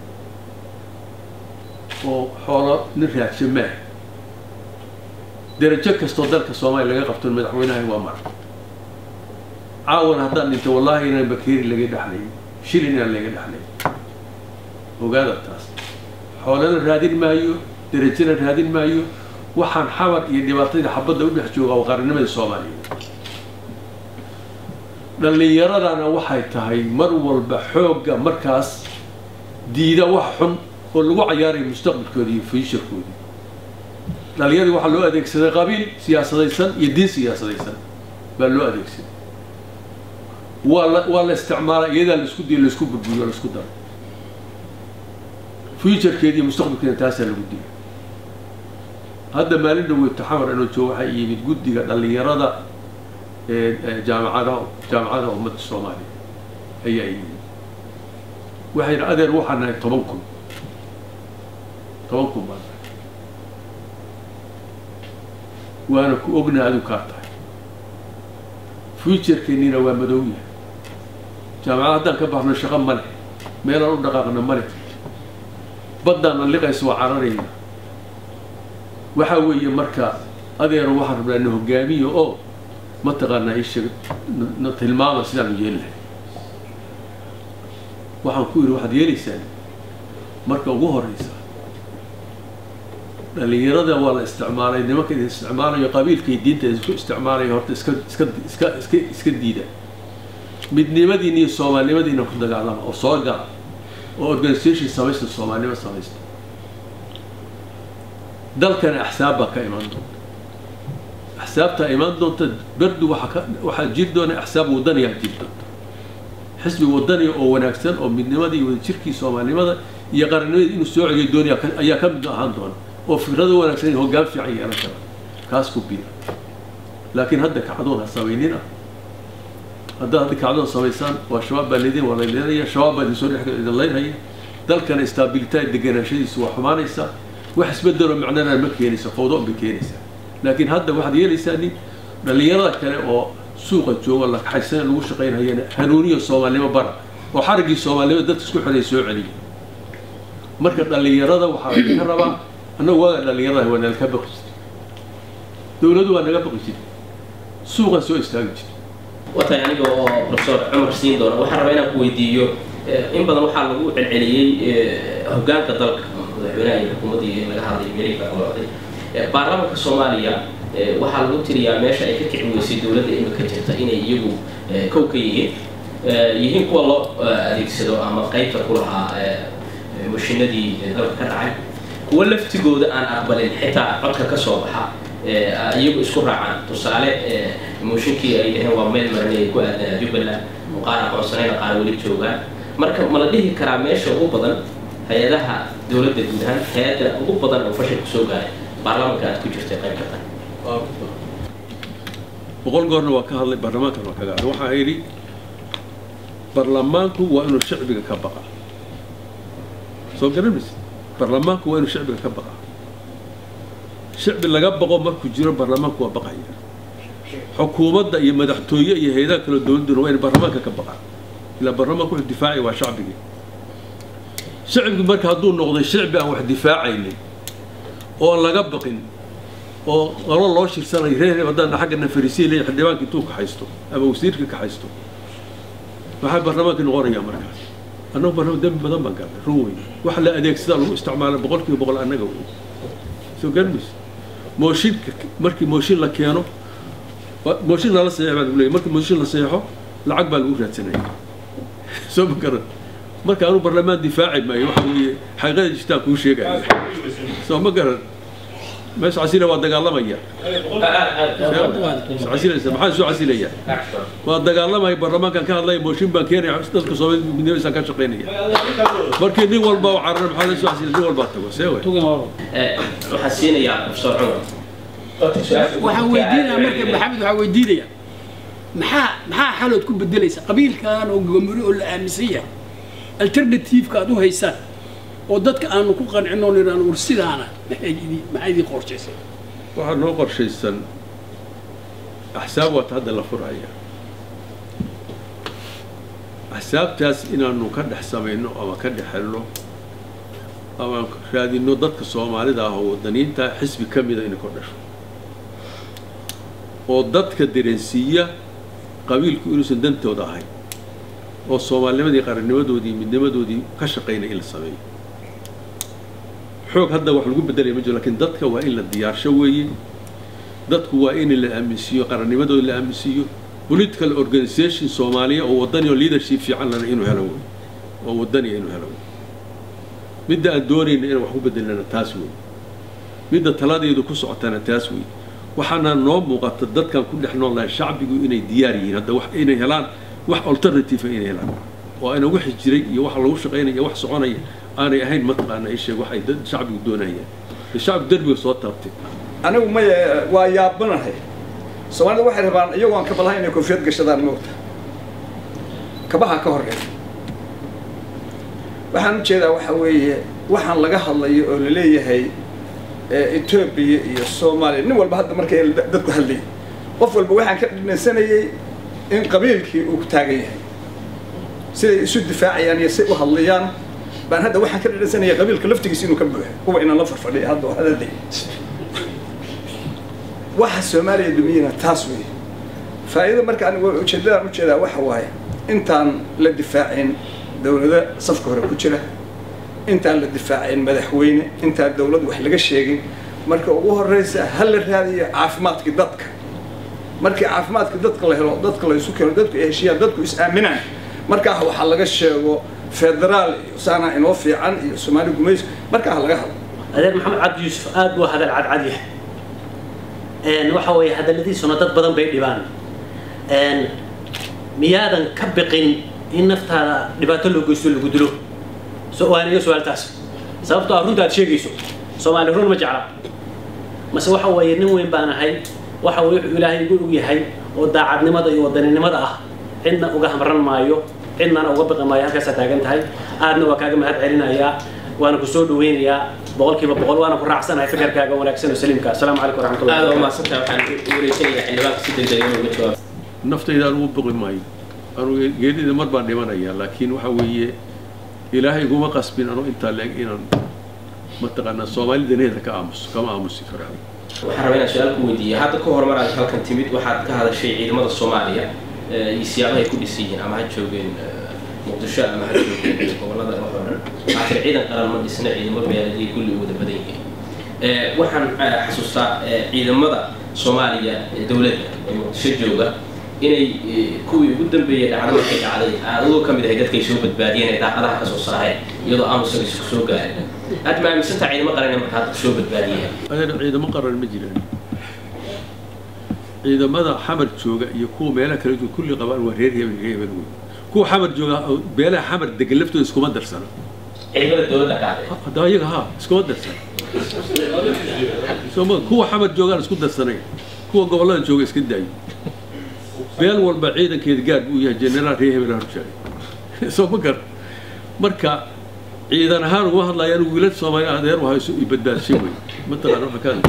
oo xoolo nin raadsha maaha derajo kastoo dalka soomaaliya laga qabto madaxweynaha waa mara caawan haddaan dhinto wallaahi inaan bakeeri laga dhexlay shilin inaan laga dhexlay ogaada taas xoolana raadin maayo derajana raadin maayo waxaan xamar iyo dhibaatadii xabadda u dhex jooga waa qaranimada soomaaliya dhallinyaradana waxay tahay mar walba xoogga markaas diida wax xun oo lagu cayaarayo mustaqbalkooda iyo fuushirkooda dhallinyaradii waxaa loo adeegsaday qabiil siyaasadaysan iyo diin siyaasadaysan baa loo adeegsaday waa la waa la isticmaalaa iyadaa laisku diyo laisku burburiyo laisku daro fuuturkeeda iyo mustaqbalkeeda taasaa lagu diyo hadda maalin dhaweyto xamar inuu joogo waxaa yimid guddiga dhallinyarada ee ee jaamacadaha jaamacadaha ummadda soomaaliya ayaa yimid waxay yidhi adeer waxaan nahay toban kun toban kun baan nahay waana ku ogna adigu kaa tahay fuujarkeennina waa madow yahay jaamacad haddaan ka baxno shaqo ma leh meelaan u dhaqaaqna ma leh baddaana liqaysa waa cararayna waxaa weeye marka adeero waxaan rabnaa na hogaamiyo oo mataqaanaa isheeg na tilmaama sidaanu yeeli lahay waxaan ku yidhi waxaad yeelaysaan marka ugu horeysa dhalinyarada waa la isticmaalay nimanka idin isticmaalayo qabiilka iyo diinta isku isticmaalayo horta iska iska iska iska iska diida midnimadiina iyo soomaalinimadiina ku dagaalama oo soo gala oo organisation samaysta soomaalinimo samaysta dalkana axsaab baa ka imaan doonta axsaabtaa imaan doonta berdu waxaa ka waxaa jiri doona axsaab wadaniyaa jiri doonta xisbi wadaniya oo wanaagsan oo midnimada iyo wadajirkii soomaalinimada iyo qarannimada inuu soo celiyo doonaya ayaa ka mid ahaan doona oo fikrado wanaagsan iyo hoggaan fiican yeelan kara kaas ku biira laakiin hadda kacdoon ha samaynina haddaad hadda kacdoon samaysaan waa shabaab baa leedin waa la leedaya shabaab baa idin soo dhex idin leynhaya dalkana istaabilitaa deganaanshadiisu waa xumaanaysaa wax isbedeloo macnana ma keenaysa fawdo bay keenaysaa laakiin hadda waxaad yeelaysaa nin dhallinyarada kale oo suuqa jooga la kaxaysana lagu shaqaynhayana hanuuniyo soomaalnimo bara oo xariggii soomaalnimo dadka isku xidhay soo celiya marka dhallinyarada waxaa laga rabaa annagu waaga dhallinyarada waa nalaka baqi jirtay dowladdu waa naga baqi jirtay suuqan soo istaagi jirtay watahay aniga oo professor cumar siin doona waxaan rabaa inaan ku weydiiyo in badan waxaa lagu celceliyey hoggaanka dalka madaxweynaha iyo xukuumaddii laga hadlay meelihii kala socday baarlamaanka soomaaliya waxaa lagu tiriyaa meesha ay ka kici weysay dowladda imika jirta inay iyagu kow ka yihiin yihiin kuwa loo adeegsado ama qaybta ku lahaa mashinadii dalka ka dhacay kuwa laftigooda aan aqbalin xitaa codka ka soo baxa iyagu isku raacaan tusaale mooshinkii ay dhaheen waa meel marnay ay ku aadaan jubbaland oo qaar aqoonsanayna qaar weli joogaan marka ma la dhihi karaa meesha ugu badan hay-adaha dowladda guud ahaan hay-adda ugu badan oo fashil kusoo gaaray baarlamaanka aad ku jirtay qayb ka tahay boqol goorna waa ka hadlay baarlamaankan waa kaga hadlay waxaa yidhi baarlamaanku waa inuu shacbiga ka baqa soo garanaysa baarlamaanku waa inuu shacbiga ka baqa shacbi laga baqo markuu jiro baarlamaanku waa baqaya xukuumadda iyo madaxtooye iyo hay-adaha kale dowladduna waa inay baarlamaanka ka baqaan ilaa baarlamaanku wuxuu difaacaya waa shacbigii shacbigi marka hadduu noqday shacbi aan wax difaacaynin oo aan laga baqin oo qalo loo shirsanayo reer haddaan xaggana fariisiya leeyahay xildhibaanka intuu kaxaysto ama wasiirka kaxaysto maxaa baarlamaanka noqonayaa markaas annagu baarlamaan dembi badan baan gaarnay run weyn waxa la adeegsadaa lagu isticmaalay boqol kiiba boqol annaga wey soo garmaysa mooshinka markii mooshin la keeno mooshin lala saxeex baa lagu leeyahy markii mooshin la saxeexo lacag baa lagu raadsanaya soo ma garan marka anu baarlamaan difaaci maayo waxa weeye xaqiiqada jirtaan kuu sheegaya soo ma garan meesha casila waa dagaalamaya casilaysa maxaan soo casilaya waa dagaalamaya baarlamaankan ka hadlaya mooshin baan keenaya dadka soomaalida midnimadisaan ka shaqaynaya markii nin walba oo carara maxaa la soo casilay nin walbaa tago see wey waxaan siinayaa professor cumar waxaan weydiinaya marka maxamed waxaan weydiinaya maxaa maxaa xalood ku bedelaysa qabiilkan oo gomori oo la aaminsan yahay alternativeka aad u haysaan oo dadka aanu ku qancin oo nidhaan war sidaana maxay idin maxay idin qorshaysay waxaa noo qorshaysan axsaab waata hadda la furaya axsaabtaas inaanu ka dhex samayno ama ka dhex helno ama raadino dadka soomaalida ah oo wadaniinta xisbi ka mida inay kor dhasho oo dadka dareensiiya qabiilku inuusan dantooda ahayn oo soomaalinimadii qarannimadoodii midnimadoodii ka shaqaynaya in la sameeyo xoog hadda wax lagu bedelaya ma jiro lakiin dadka waa in la diyaarsho weeye dadku waa in la aaminsiiyo qarannimadooda la aaminsiiyo political organization soomaaliya oo wadani oo leadership fiican lana inuu helo wey oo wadaniya inuu helo wey midda aan doonayna inaan wax ku bedelnana taas wey midda taladeedu ku socotana taas wey waxaana noo muuqata dadkan ku dhex nool lahay shacbigu inay diyaar yihiin hadda wax inay helaan wax alternative inay helaan oo ayna wixi jiray iyo wax lagu shaqaynaya iyo wax soconaya aanay ahayn mataqaana isheeg wax ay dad shacbigu doonayaan shacbigu derbiga soo taabtay anigu maya waa yaabanahay soomaalida waxay rabaan iyagoo aan kabalaha inay koofiyad gashadaan moogta kabaha ka horeeya waxaan u jeedaa waxa weeye waxaan laga hadlayo oo la leeyahay etoobiya iyo soomaaliya nin walba hadda markay dadku hadlayay qof walba waxaan ka dhinaysanayay in qabiilkii uu ku taagan yahay siday isu difaacayaan iyo say u hadlayaan baan hadda waxaan ka dhinaysanayay qabiilka laftigiisa inuu ka buuxo kuwa inaan la farfadhiya hadda oo hadalay waxa soomaaliya dumiyana taas weeye faa'iida marka anigu ujeeddadaan ujeedaa waxa waaye intaan la difaacin dowlado safka hore ku jira intaan la difaacin madaxweyne intaan dowlad wax laga sheegin marka ugu horeysa ha la raadiyo caafimaadkii dadka markii caafimaadka dadka la helo dadka la isu keeno dadku ay heshiiyaan dadku is aaminaan markaa waxaa laga sheego federaal iyo saana inoo fiican iyo soomaali gumays markaa ha laga hadlo adeer maxamed cabdi yuusuf aad buu hadal cadcad yahay waxa weeye hadalladiisuna dad badan bay dhibaan miyaadan ka biqin in naftaada dhibaato loo geysto lagu dilo waan iga su-aaltaas sababtoo ah runta aad sheegayso soomaali run ma jecla mase waxa weeye nin weyn baan ahay waxa weye wuxuu ilaahay igu og yahay oo daacadnimada iyo wadaninimada ah cidna uga hamran maayo cidnana uga biqi maayo halkaasaa taagan tahay aadna waa kaaga mahad celinayaa waana ku soo dhaweynayaa boqolkiiba boqol waana ku raacsanahay fikirkaaga wanaagsan oo saliimka asalaamu calaykum waraxmatullahi aad umaasantaha waxaan wareysanayaa xildhibaanka si degdeg inuu uga jawaabo naftayda anugu biqi maayo anugu geerida mar baan dhimanayaa laakiin waxa weeye ilaahay iguma qasbin anuu intaa leeg inaan mataqaanaa soomaalida needa ka aamuso kama aamusi karo waxaan rabaa inaan su-aal ku weydiiya hadda ka hor mar aad halkan timid waxaad ka hadashay ciidamada soomaaliya iyo siyaabaha ay ku dhisan yihiin ama ha joogeen muqdisho ama ha joogeen gobolada wax oo dhan waxaa tiri ciidan qaran ma dhisna ciidamo beeladiya kulli u wada badan yihiin waxaan xasuustaa ciidamada soomaaliya ee dowladda ee muqdisho jooga inay kuwii ugu dambeeyey dhacdo markay dhacday adagoo ka mid ahay dadkay soo badbaadiyeen ee daaqadaha ka soo saareen iyadoo aamusan isku soo gaarin aad ma aaminsantaa ciidamo qaran ee marka hadda soo badbaadiyeen adeer ciidamo qaran ma jiraan ciidamada xamar jooga iyo kuwa meelaha kale jooga kulli qabaan waa reer hebel reer hebel wey kuwa xamar jooga beelaha xamar degan laftooda iskuma darsana ciidamada dowladda qaaday hadda ayaga ha iskuma darsana sooma kuwa xamar joogaan isku darsanay kuwa gobollada jooga iska daayo beel walba ciidankeeda gaar buu yahay generaal reer hebel horjaaga soo ma gar marka ciidan ahaan uguma hadlaya anigu wiilad soomaaliya adeer waha isu badbaadshay wey mataqaan waxa ka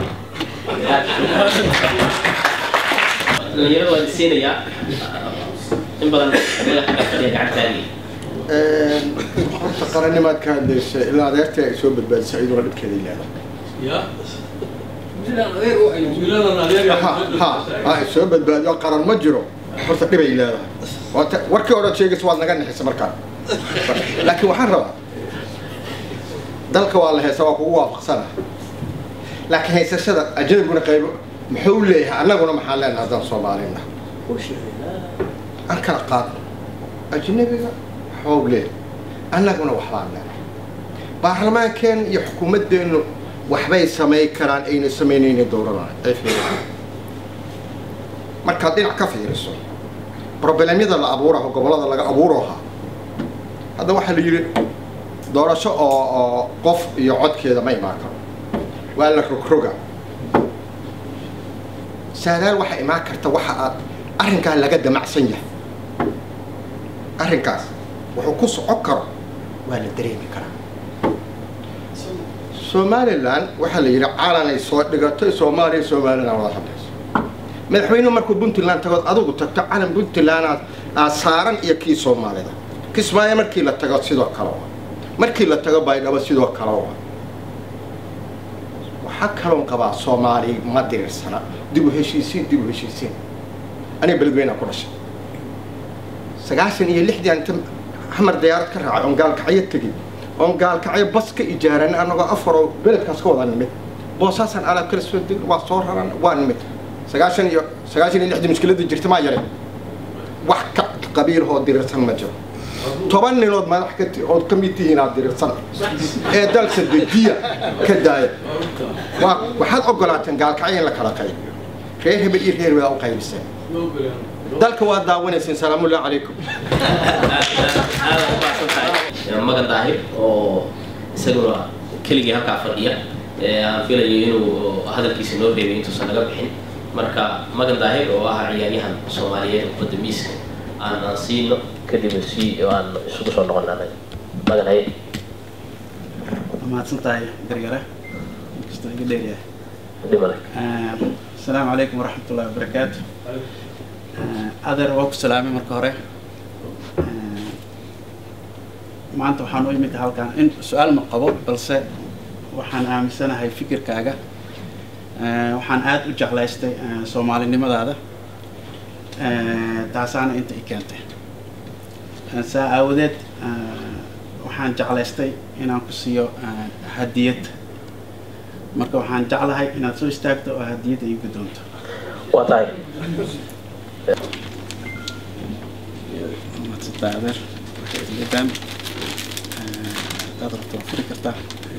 dhalinyarada waa isiinayaa in badan adiga xagga fadhiya gacantaadii horta qarannimaad ka hadlaysa ilaa adeerta ay soo badbaadisa iyaduna dhibkeeda leedahay ha ha soo badbaadiyo qaran ma jiro horta dhibay leedahay waata warkii hore sheegaysa waad naga nixisa markaan laakiin waxaan rabaa dalka waa la heesa waa kugu waafaqsana laakiin haysashada ajnabiguna qaybo muxuu leeyahay annaguna maxaan leenahay haddaan soomaalina aan kala qaadno ajnabiga waxbau leeyahay annaguna waxbaan leenahay baarlamaankeen iyo xukuumaddeennu waxbay samay karaan ayna samaynayna dowladana ay fiiriyaan markaad dhinac ka fiiriso problemyada la abuuraho gobollada laga abuuraha hadda waxaa la yidhi doorasho oo oo qof iyo codkeeda ma imaan karo waa la rogroga saadaal waxaa imaan karta waxa aad arrinkaa laga damacsan yahay arrinkaas wuxuu ku socon karo waa la dareemi karaa somalilan waxaa la yidhi calanay soo dhigatay soomaaliya somalilan wada hadlayso madaxweynuhu markuu puntland tagood adigu tagto calan puntland aad saaran iyo kii soomaalida kismaayo markii la tago sidoo kale waa markii la tago baydhabo sidoo kale waa waxaa kaloon qabaa soomaali ma diriirsana dib u heshiisiin dib u heshiisiin aniga beledweyna ku dhashay sagaashan iyo lixdii inta xamar diyaarad ka raacay oon gaalkacyo tegey oon gaalkacyo bas ka ijaaran anagoo afaroo beledkaas ka wada nimid boosaasaan alaab kala soo degin waa soo raran waa nimid sagaashan iyo sagaashan iyo lixdii mushkiladda jirta maa yare wax ka qabiilhoo diriirsan ma jiro toban ninood madax ka ood ka mid tihiin aad diriirsan ee dalka dejiya ka daaya waa waxaad ogolaateen gaalkacyo in la kala qaybiyo reer hebel iyo reer wadaa u qaybiseen dalka waa daawanayseen salaamullahi calaykum magan daahir oo isaguna keligii halkaa fadhiya aan filayo inuu hadalkiisa noo reebay intuusan naga bixin marka magan daahir oo ah ciyaaryahan soomaaliyeed oo badda miiska aan aan siino kadibna si aan isugu soo noqon anaga magan haye mahadsan tahay gargare inkastoo iga dheeryahay asalaamu calaykum waraxmat ullahi wabarakaatu adeer waa ku salaamay marka hore maanta waxaan u imid halkan in su-aal ma qabo balse waxaan aaminsanahay fikirkaaga waxaan aada u jeclaystay soomaalinimadaada taasaana inta i keentay saa aawadeed waxaan jeclaystay inaan ku siiyo hadiyad marka waxaan jeclahay inaad soo istaagto oo hadiyadda ii guddoonto waa tahay maadsantaa adeer waxaydam hadaad rabto waa furi kartaa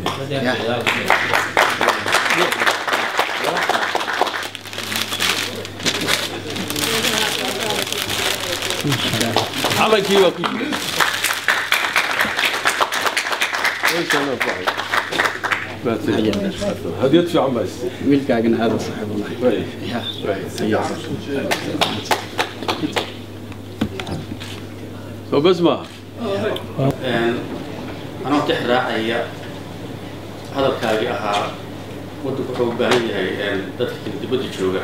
calankii waa ku jira hadiyad fiican baa istay wiilkaagana aada saaxiib unahay soo bes maaha anoo tix raacaya hadalkaagii ahaa waddanku wuxuu u baahan yahay dadka kala dibadda jooga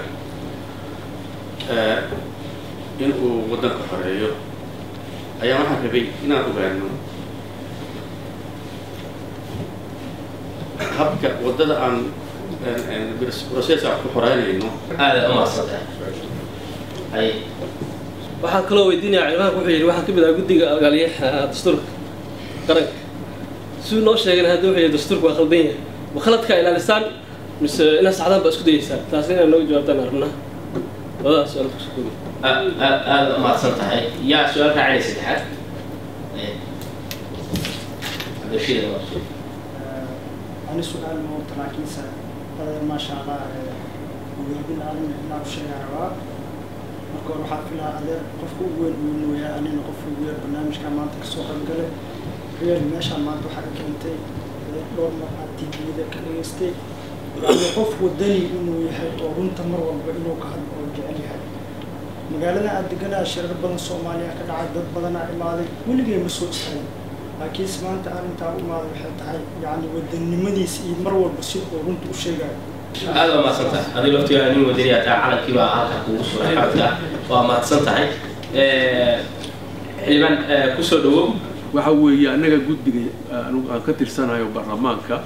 in uu waddanka xoreeyo ayaa waxaan rabay inaan ogaano habka waddada aan process aan ku xoreynayno aada u mahadsantahay waxaan kaloo weydiinaya ciidaanka wuxuu yidhi waxaa ka mid ah guddiga algaaliyaha dastuurka qaranka siduu noo sheegana hadda wuxuu yidhi dastuurka waa khaldan yahay ma khaladkaa ilaalisaan mise inaad saxdaan baa isku dayeysaan taas inaad nooga jawaabtaan arnaa labadaas su-aal kusoo koobi aada u mahadsan tahay yaa su-aal raacaya saddexaad cabdirashiid waa ani su-aal ma wata laakiinse badeer maasha allah ugaabin aalin inaa u sheegaa rabaa marka hore waxaa filaa adeer qofka ugu weyn uu nooyaa anina qofka ugu yar barnaamijka maanta kasoo qaybgalay reer meeshaan maanta waxaa ka keentay dhowr mar aad tvda ka dhageystay yani qof wadani inuu yahay oo runta mar walba inuu ka hadlo oo jecel yahay magaalada aad deganaa shirar badan soomaaliya ka dhacay dad badanaa imaaday weligay ma soo istaagin laakiinse maanta arrintaa u imaaday waxay tahay yani wadanimadiisa iyo mar walba si uu runta u sheegayo aada waa mahadsan tahay adiga laftigaa nin wadaniyaa taa calankii baa halka kugu suray xabadka waa mahadsan tahay xildhibaan kusoo dhawow waxa weeye annaga guddiga anigu aan ka tirsanayo baarlamaanka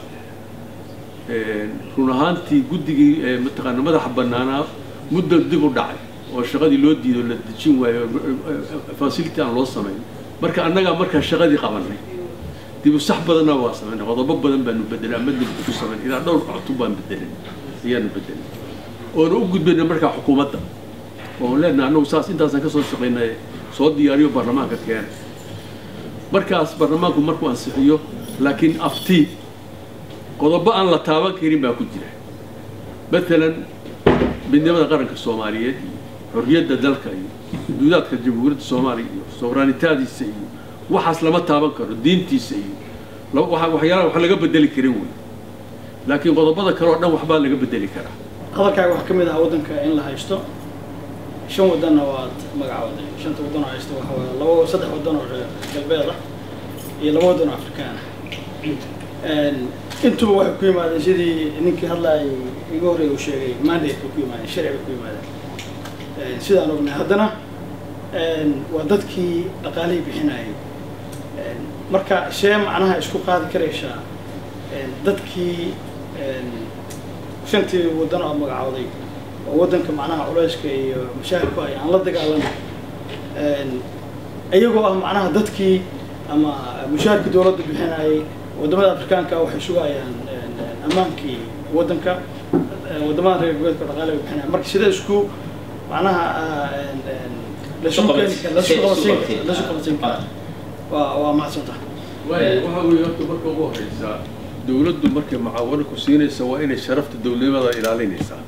run ahaantii guddigii mataqaana madaxa bannaanaa muddo dib u dhacay oo shaqadii loo diido la dejin waayo fasility aan loo samayn marka annagaa markaa shaqadii qabanay dib u sax badanna waa samaynay qodobo badan baanu bedelay ama dib ku samayn ilaa dhowr cutub baan bedelay ayaanu bedelay oona u gudbayna markaa xukuumadda oo leenahay annagu saas intaasaan kasoo shaqaynay soo diyaariyo baarlamaanka keena markaas baarlamaanku markuu ansixiyo laakiin afti qodobo aan la taaban karin baa ku jira matalan midnimada qaranka soomaaliyeed iyo xorriyadda dalka iyo xuduudaadka jamhuuriyadda soomaaliya iyo sooraanitaadiisa iyo waxaas lama taaban karo diintiisa iyo waxyaalaha wax laga bedeli karin wey laakiin qodobada kale oo dhan waxbaa laga bedeli karaa hadalkaaga waxaa ka mid ah waddanka in la haysto shan wadanna waad magacooday shanta wadan oo haysto waxa waaye laba saddex wadan oo reer galbeed ah iyo laba wadan oo afrikaan ah intuba waxay ku yimaadeen sidii ninkii hadlaayay iga horreeya uu sheegay mandate bay ku yimaadeen sharci bay ku yimaadeen sidaan ognahay haddana waa dadkii dhaqaalihii bixinayay marka shee macnaha isku qaadi karaysaa dadkii shantii wadan oo magacooday oo waddanka macnaha culayska iyo mashaakilku ay aan la dagaalamay iyagoo ah macnaha dadkii ama mushaharka dowladda bixinayay wadamada afrikaanka waxay sugayaan ammaankii waddanka wadamada reer galbeedka dhaqaale bay bixinayaan marka sida isku macnaha lasu qabansiin kara waa waa mahadsantaha waxa weeye horta marka ugu horeysa dowladdu markay mucaawano ku siinaysa waa inay sharafta dowladnimada ilaalinaysaa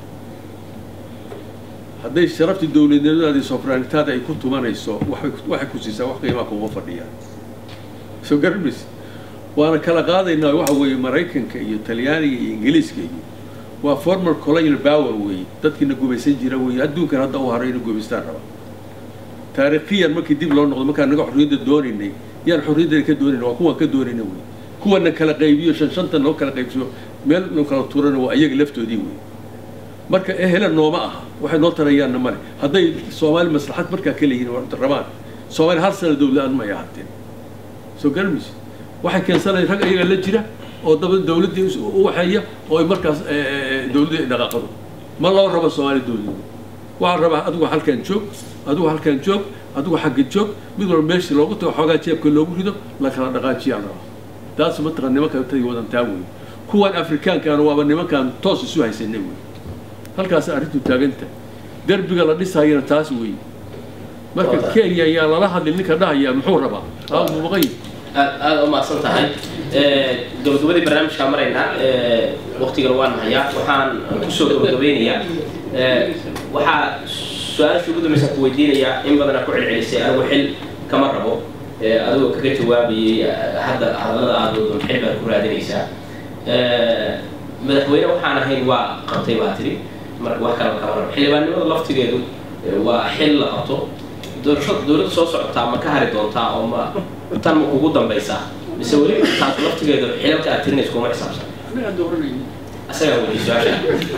hadday sharafta dowladnimadaada iyo sofraanitaada ay ku tumanayso waxay waxay ku siisaa wax qiimaa kuma fadhiyaan soo garanmaysa waana kala qaadaynaa waxa weeye maraykanka iyo talyaaniga iyo ingiliiska iyo waa former colonial power weeye dadkiina gumaysan jira weeye adduunkan hadda u haray inay gumaystaan raba taariikhiyan markii dib loo noqdo markaan naga xorriyadda doonaynay yaan xorriyadda ka doonayna waa kuwaan ka doonayna wey kuwana kala qaybiyo shan shanta noo kala qaybsiyo meel nu kala tuurana waa iyaga laftoodii wey marka ehela nooma aha waxay noo tarayaanna male hadday soomaali maslaxad markaa ka leeyihin rabaan soomaali hal sana dowla-aan may ahaateen soo garmaysa waxay keensanaya rag iyaga la jira oo daba dowladdii u waxeeya oo ay markaas dowladdii dhaqaaqado ma loo rabo soomaali dowladnimo waxaa rabaa adigu halkan joog adigu halkan joog adigu xagga joog mid walba meeshii loogu tago xoogaa jeebka loogu rido la kala dhaqaajiyaa la rabaa taas mataqan nimanka tay wadantaa wey kuwan afrikaankaana waaba nimankaan toos isu haysanay wey halkaas arrintu taaganta derbiga la dhisayana taas wey marka kenya ayaa lala hadlin ninka dhahaya muxuu rabaa maqay aad aada u mahadsan tahay gabagabadii barnaamijkaa maraynaa waktigana waan hayaa waxaan kusoo gabagabeynayaa waxaa su-aasha ugu dambaysa ku weydiinayaa in badanaa ku celcelisay anigu xil kama rabo adigoo kaga jawaabayay hadda hadallada aad wado xil baad ku raadinaysaa madaxweyne waxaan ahayn waa qabtay baa tiri marka wax kalaba kama rabo xildhibaannimada laftigeedu waa xil la qabto doorasho dowladda soo socotaa ma ka hari doontaa oo ma tan ma kugu dambaysaa mise weli taas laftigeedu xilalka aad tirinayso kuma xisaabsan asagaa weli su-aasha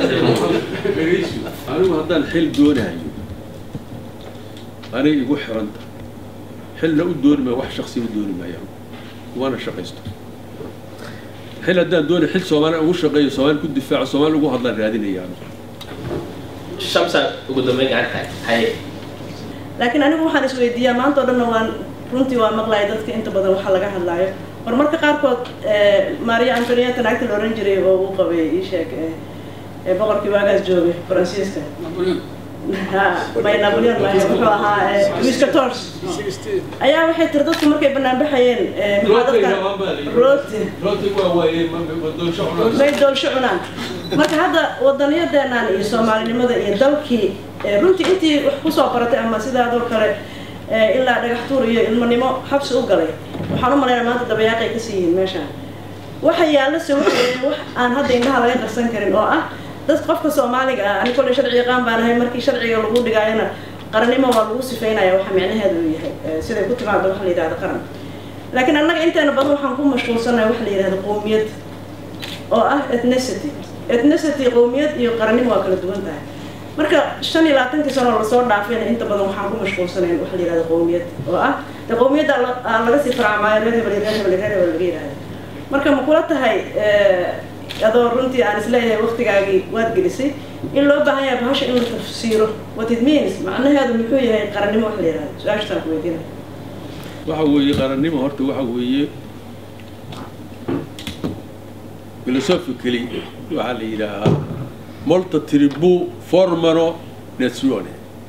anigu haddaan xil doonayo anay igu xiranta xilna u dooni maayo wax shaksi u dooni maayo waana shaqaysto xil haddaan doonay xil soomaali ugu shaqeeyo soomaali ku difaaco soomaali ugu hadlaan raadinayaan shamsa ugu dambeyn gacanta haye laakiin anigu waxaan isweydiiyaa maanta oo dhanna waan runtii waa maqlaya dadka inta badan waxa laga hadlaayo war marka qaarkood maria antonieta naagta la oran jiray oo uu qabay ii sheeg boqorkii waagaas joogay faransiiska may napoleon may wuxuu ahaa louis quatorze ayaa waxay tiri dadku markay banaan baxayeen maxaa dadka rooti may doolsho cunaan marka hadda wadaniyadeenaan iyo soomaalinimada iyo dalkii runtii intii wax kusoo baratay ama sidaadoo kale ilaa dhagax tuur iyo ilmanimo xabsi u galay waxaan u malaynaa maanta dabayaaqay ka sii yihiin meeshaan waxa yaalla se waxa wax aan hadda indhaha laga qarsan karin oo ah dad qofka soomaaliga ah ani kolley sharci yaqaan baan ahay markii sharciga lagu dhigaayana qarannimo waa lagu sifeynaya waxa micnaheedu uu yahay siday ku timaado waxa la yidhahda qaran laakiin annaga inteena badan waxaan ku mashquulsanahay waxa la yidhahda qowmiyad oo ah ethnicity ethnicity qowmiyad iyo qarannimo waa kala duwan tahay marka shan iyo labaatankii sano lasoo dhaafayna inta badan waxaan ku mashquulsanayn waxa la yidhahda qowmiyad oo ah de qowmiyadda laga sii faracmaayo reer hebel reer hebel reer hebel laga yidhahda marka ma kula tahay adoo runtii aan isleeyahay waktigaagii waad gelisay in loo baahan yahay bahasha in la tafsiiro what it means macnaheedu muxuu yahay qarannimo wax la yidhahda su-aashtaan ku weydiinaya waxa weeye qarannimo horta waxa weeye philosophically waxaa la yidhaahaa molta tribu formano nazione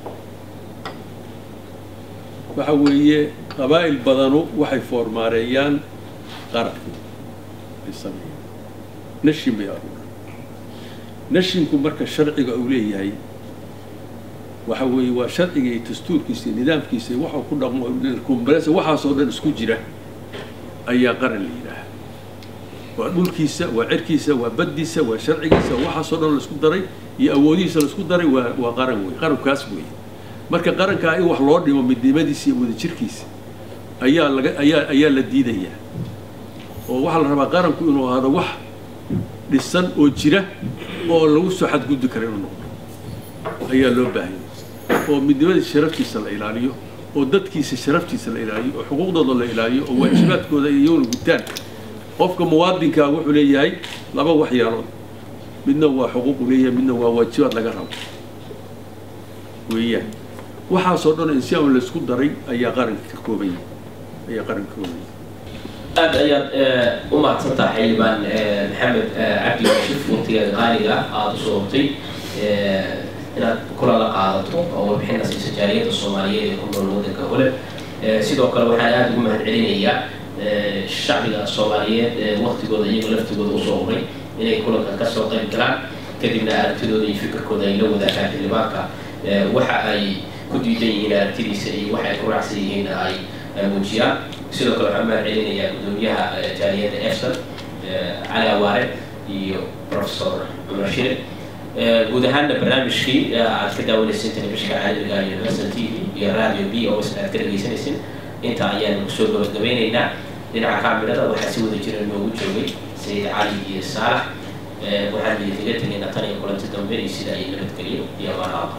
waxa weeye qabaa'il badanu waxay foormaareeyaan qaran ay sameeyaan nashin bay aruuran nashinku marka sharciga uu leeyahay waxa weeye waa sharciga iyo dastuurkiisa iyo nidaamkiisa iyo waxuu ku dhaqmo kumbalesa waxaasoo dhan isku jira ayaa qaran la yidhaaha waa dhulkiisa waa cirkiisa waa baddiisa waa sharcigiisa waxaasoo dhan laisku daray iyo awoodihiisa laisku daray waa waa qaran wey qarankaas wey marka qarankaa in wax loo dhimo midnimadiisa iyo wadajirkiisa ayaa laga ayaa ayaa la diidayaa oo waxaa la rabaa qaranku inuu ahaado wax dhisan oo jira oo lagu soo xadgudbi kara inuu noqdo ayaa loo baahanya oo midnimadiisa sharaftiisa la ilaaliyo oo dadkiisa sharaftiisa la ilaaliyo oo xuquuqdooda la ilaaliyo oo waajibaadkooda iyaguna gutaan qofka muwaadinkaa wuxuu leeyahay laba waxyaalood midna waa xuquuqu leeyahay midna waa waajibaad laga rabo weeyaan waxaasoo dhan insiaan laysku daray ayaa qaranka ka kooban yahay ayaa qaranka ka kooban yahay aad ayaad u mahadsantaha xildhibaan maxamed cabdi yuusuf waqtigeeda qaaliga aada usoo hogtay inaad kula la qaadato oo warbixina siisa jaaliyadda soomaaliyeed ee ku nool waddanka hole sidoo kale waxaan aada ugu mahad celinayaa shacbiga soomaaliyeed ee waqtigooda iyaga laftigooda usoo huray inay kulanka kasoo qayb galaan kadibna aragtidooda iyo fikirkooda ay la wadaagaan xildhibaanka waxa ay ku diidan yihiin aragtidiisa iyo waxa ay ku raacsan yihiin ay muujiyaan sidoo kale waxaan mahad celinayaa gudoomiyaha jaaliyadda efson cali awaare iyo professor cumar shire guud ahaanna barnaamijkii aad ka daawanayseen telefishinka caalamiga iyo western t v iyo radio b oo isna aad ka dhegaysanaysin intaa ayaan kusoo gabagabeynaynaa dhinaca kaamirada waxaa si wada jira noogu joogay sayid cali iyo saalax waxaan idinkaga tegaynaa tan iyo kulanti dambe iyo sida ay nabadgeliyo iyo ammaanaha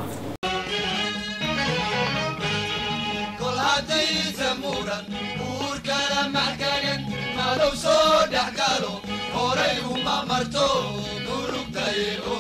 kol haddaysa muran uurkala maxkagan madow soo dhex galo horay uma marto durugtaye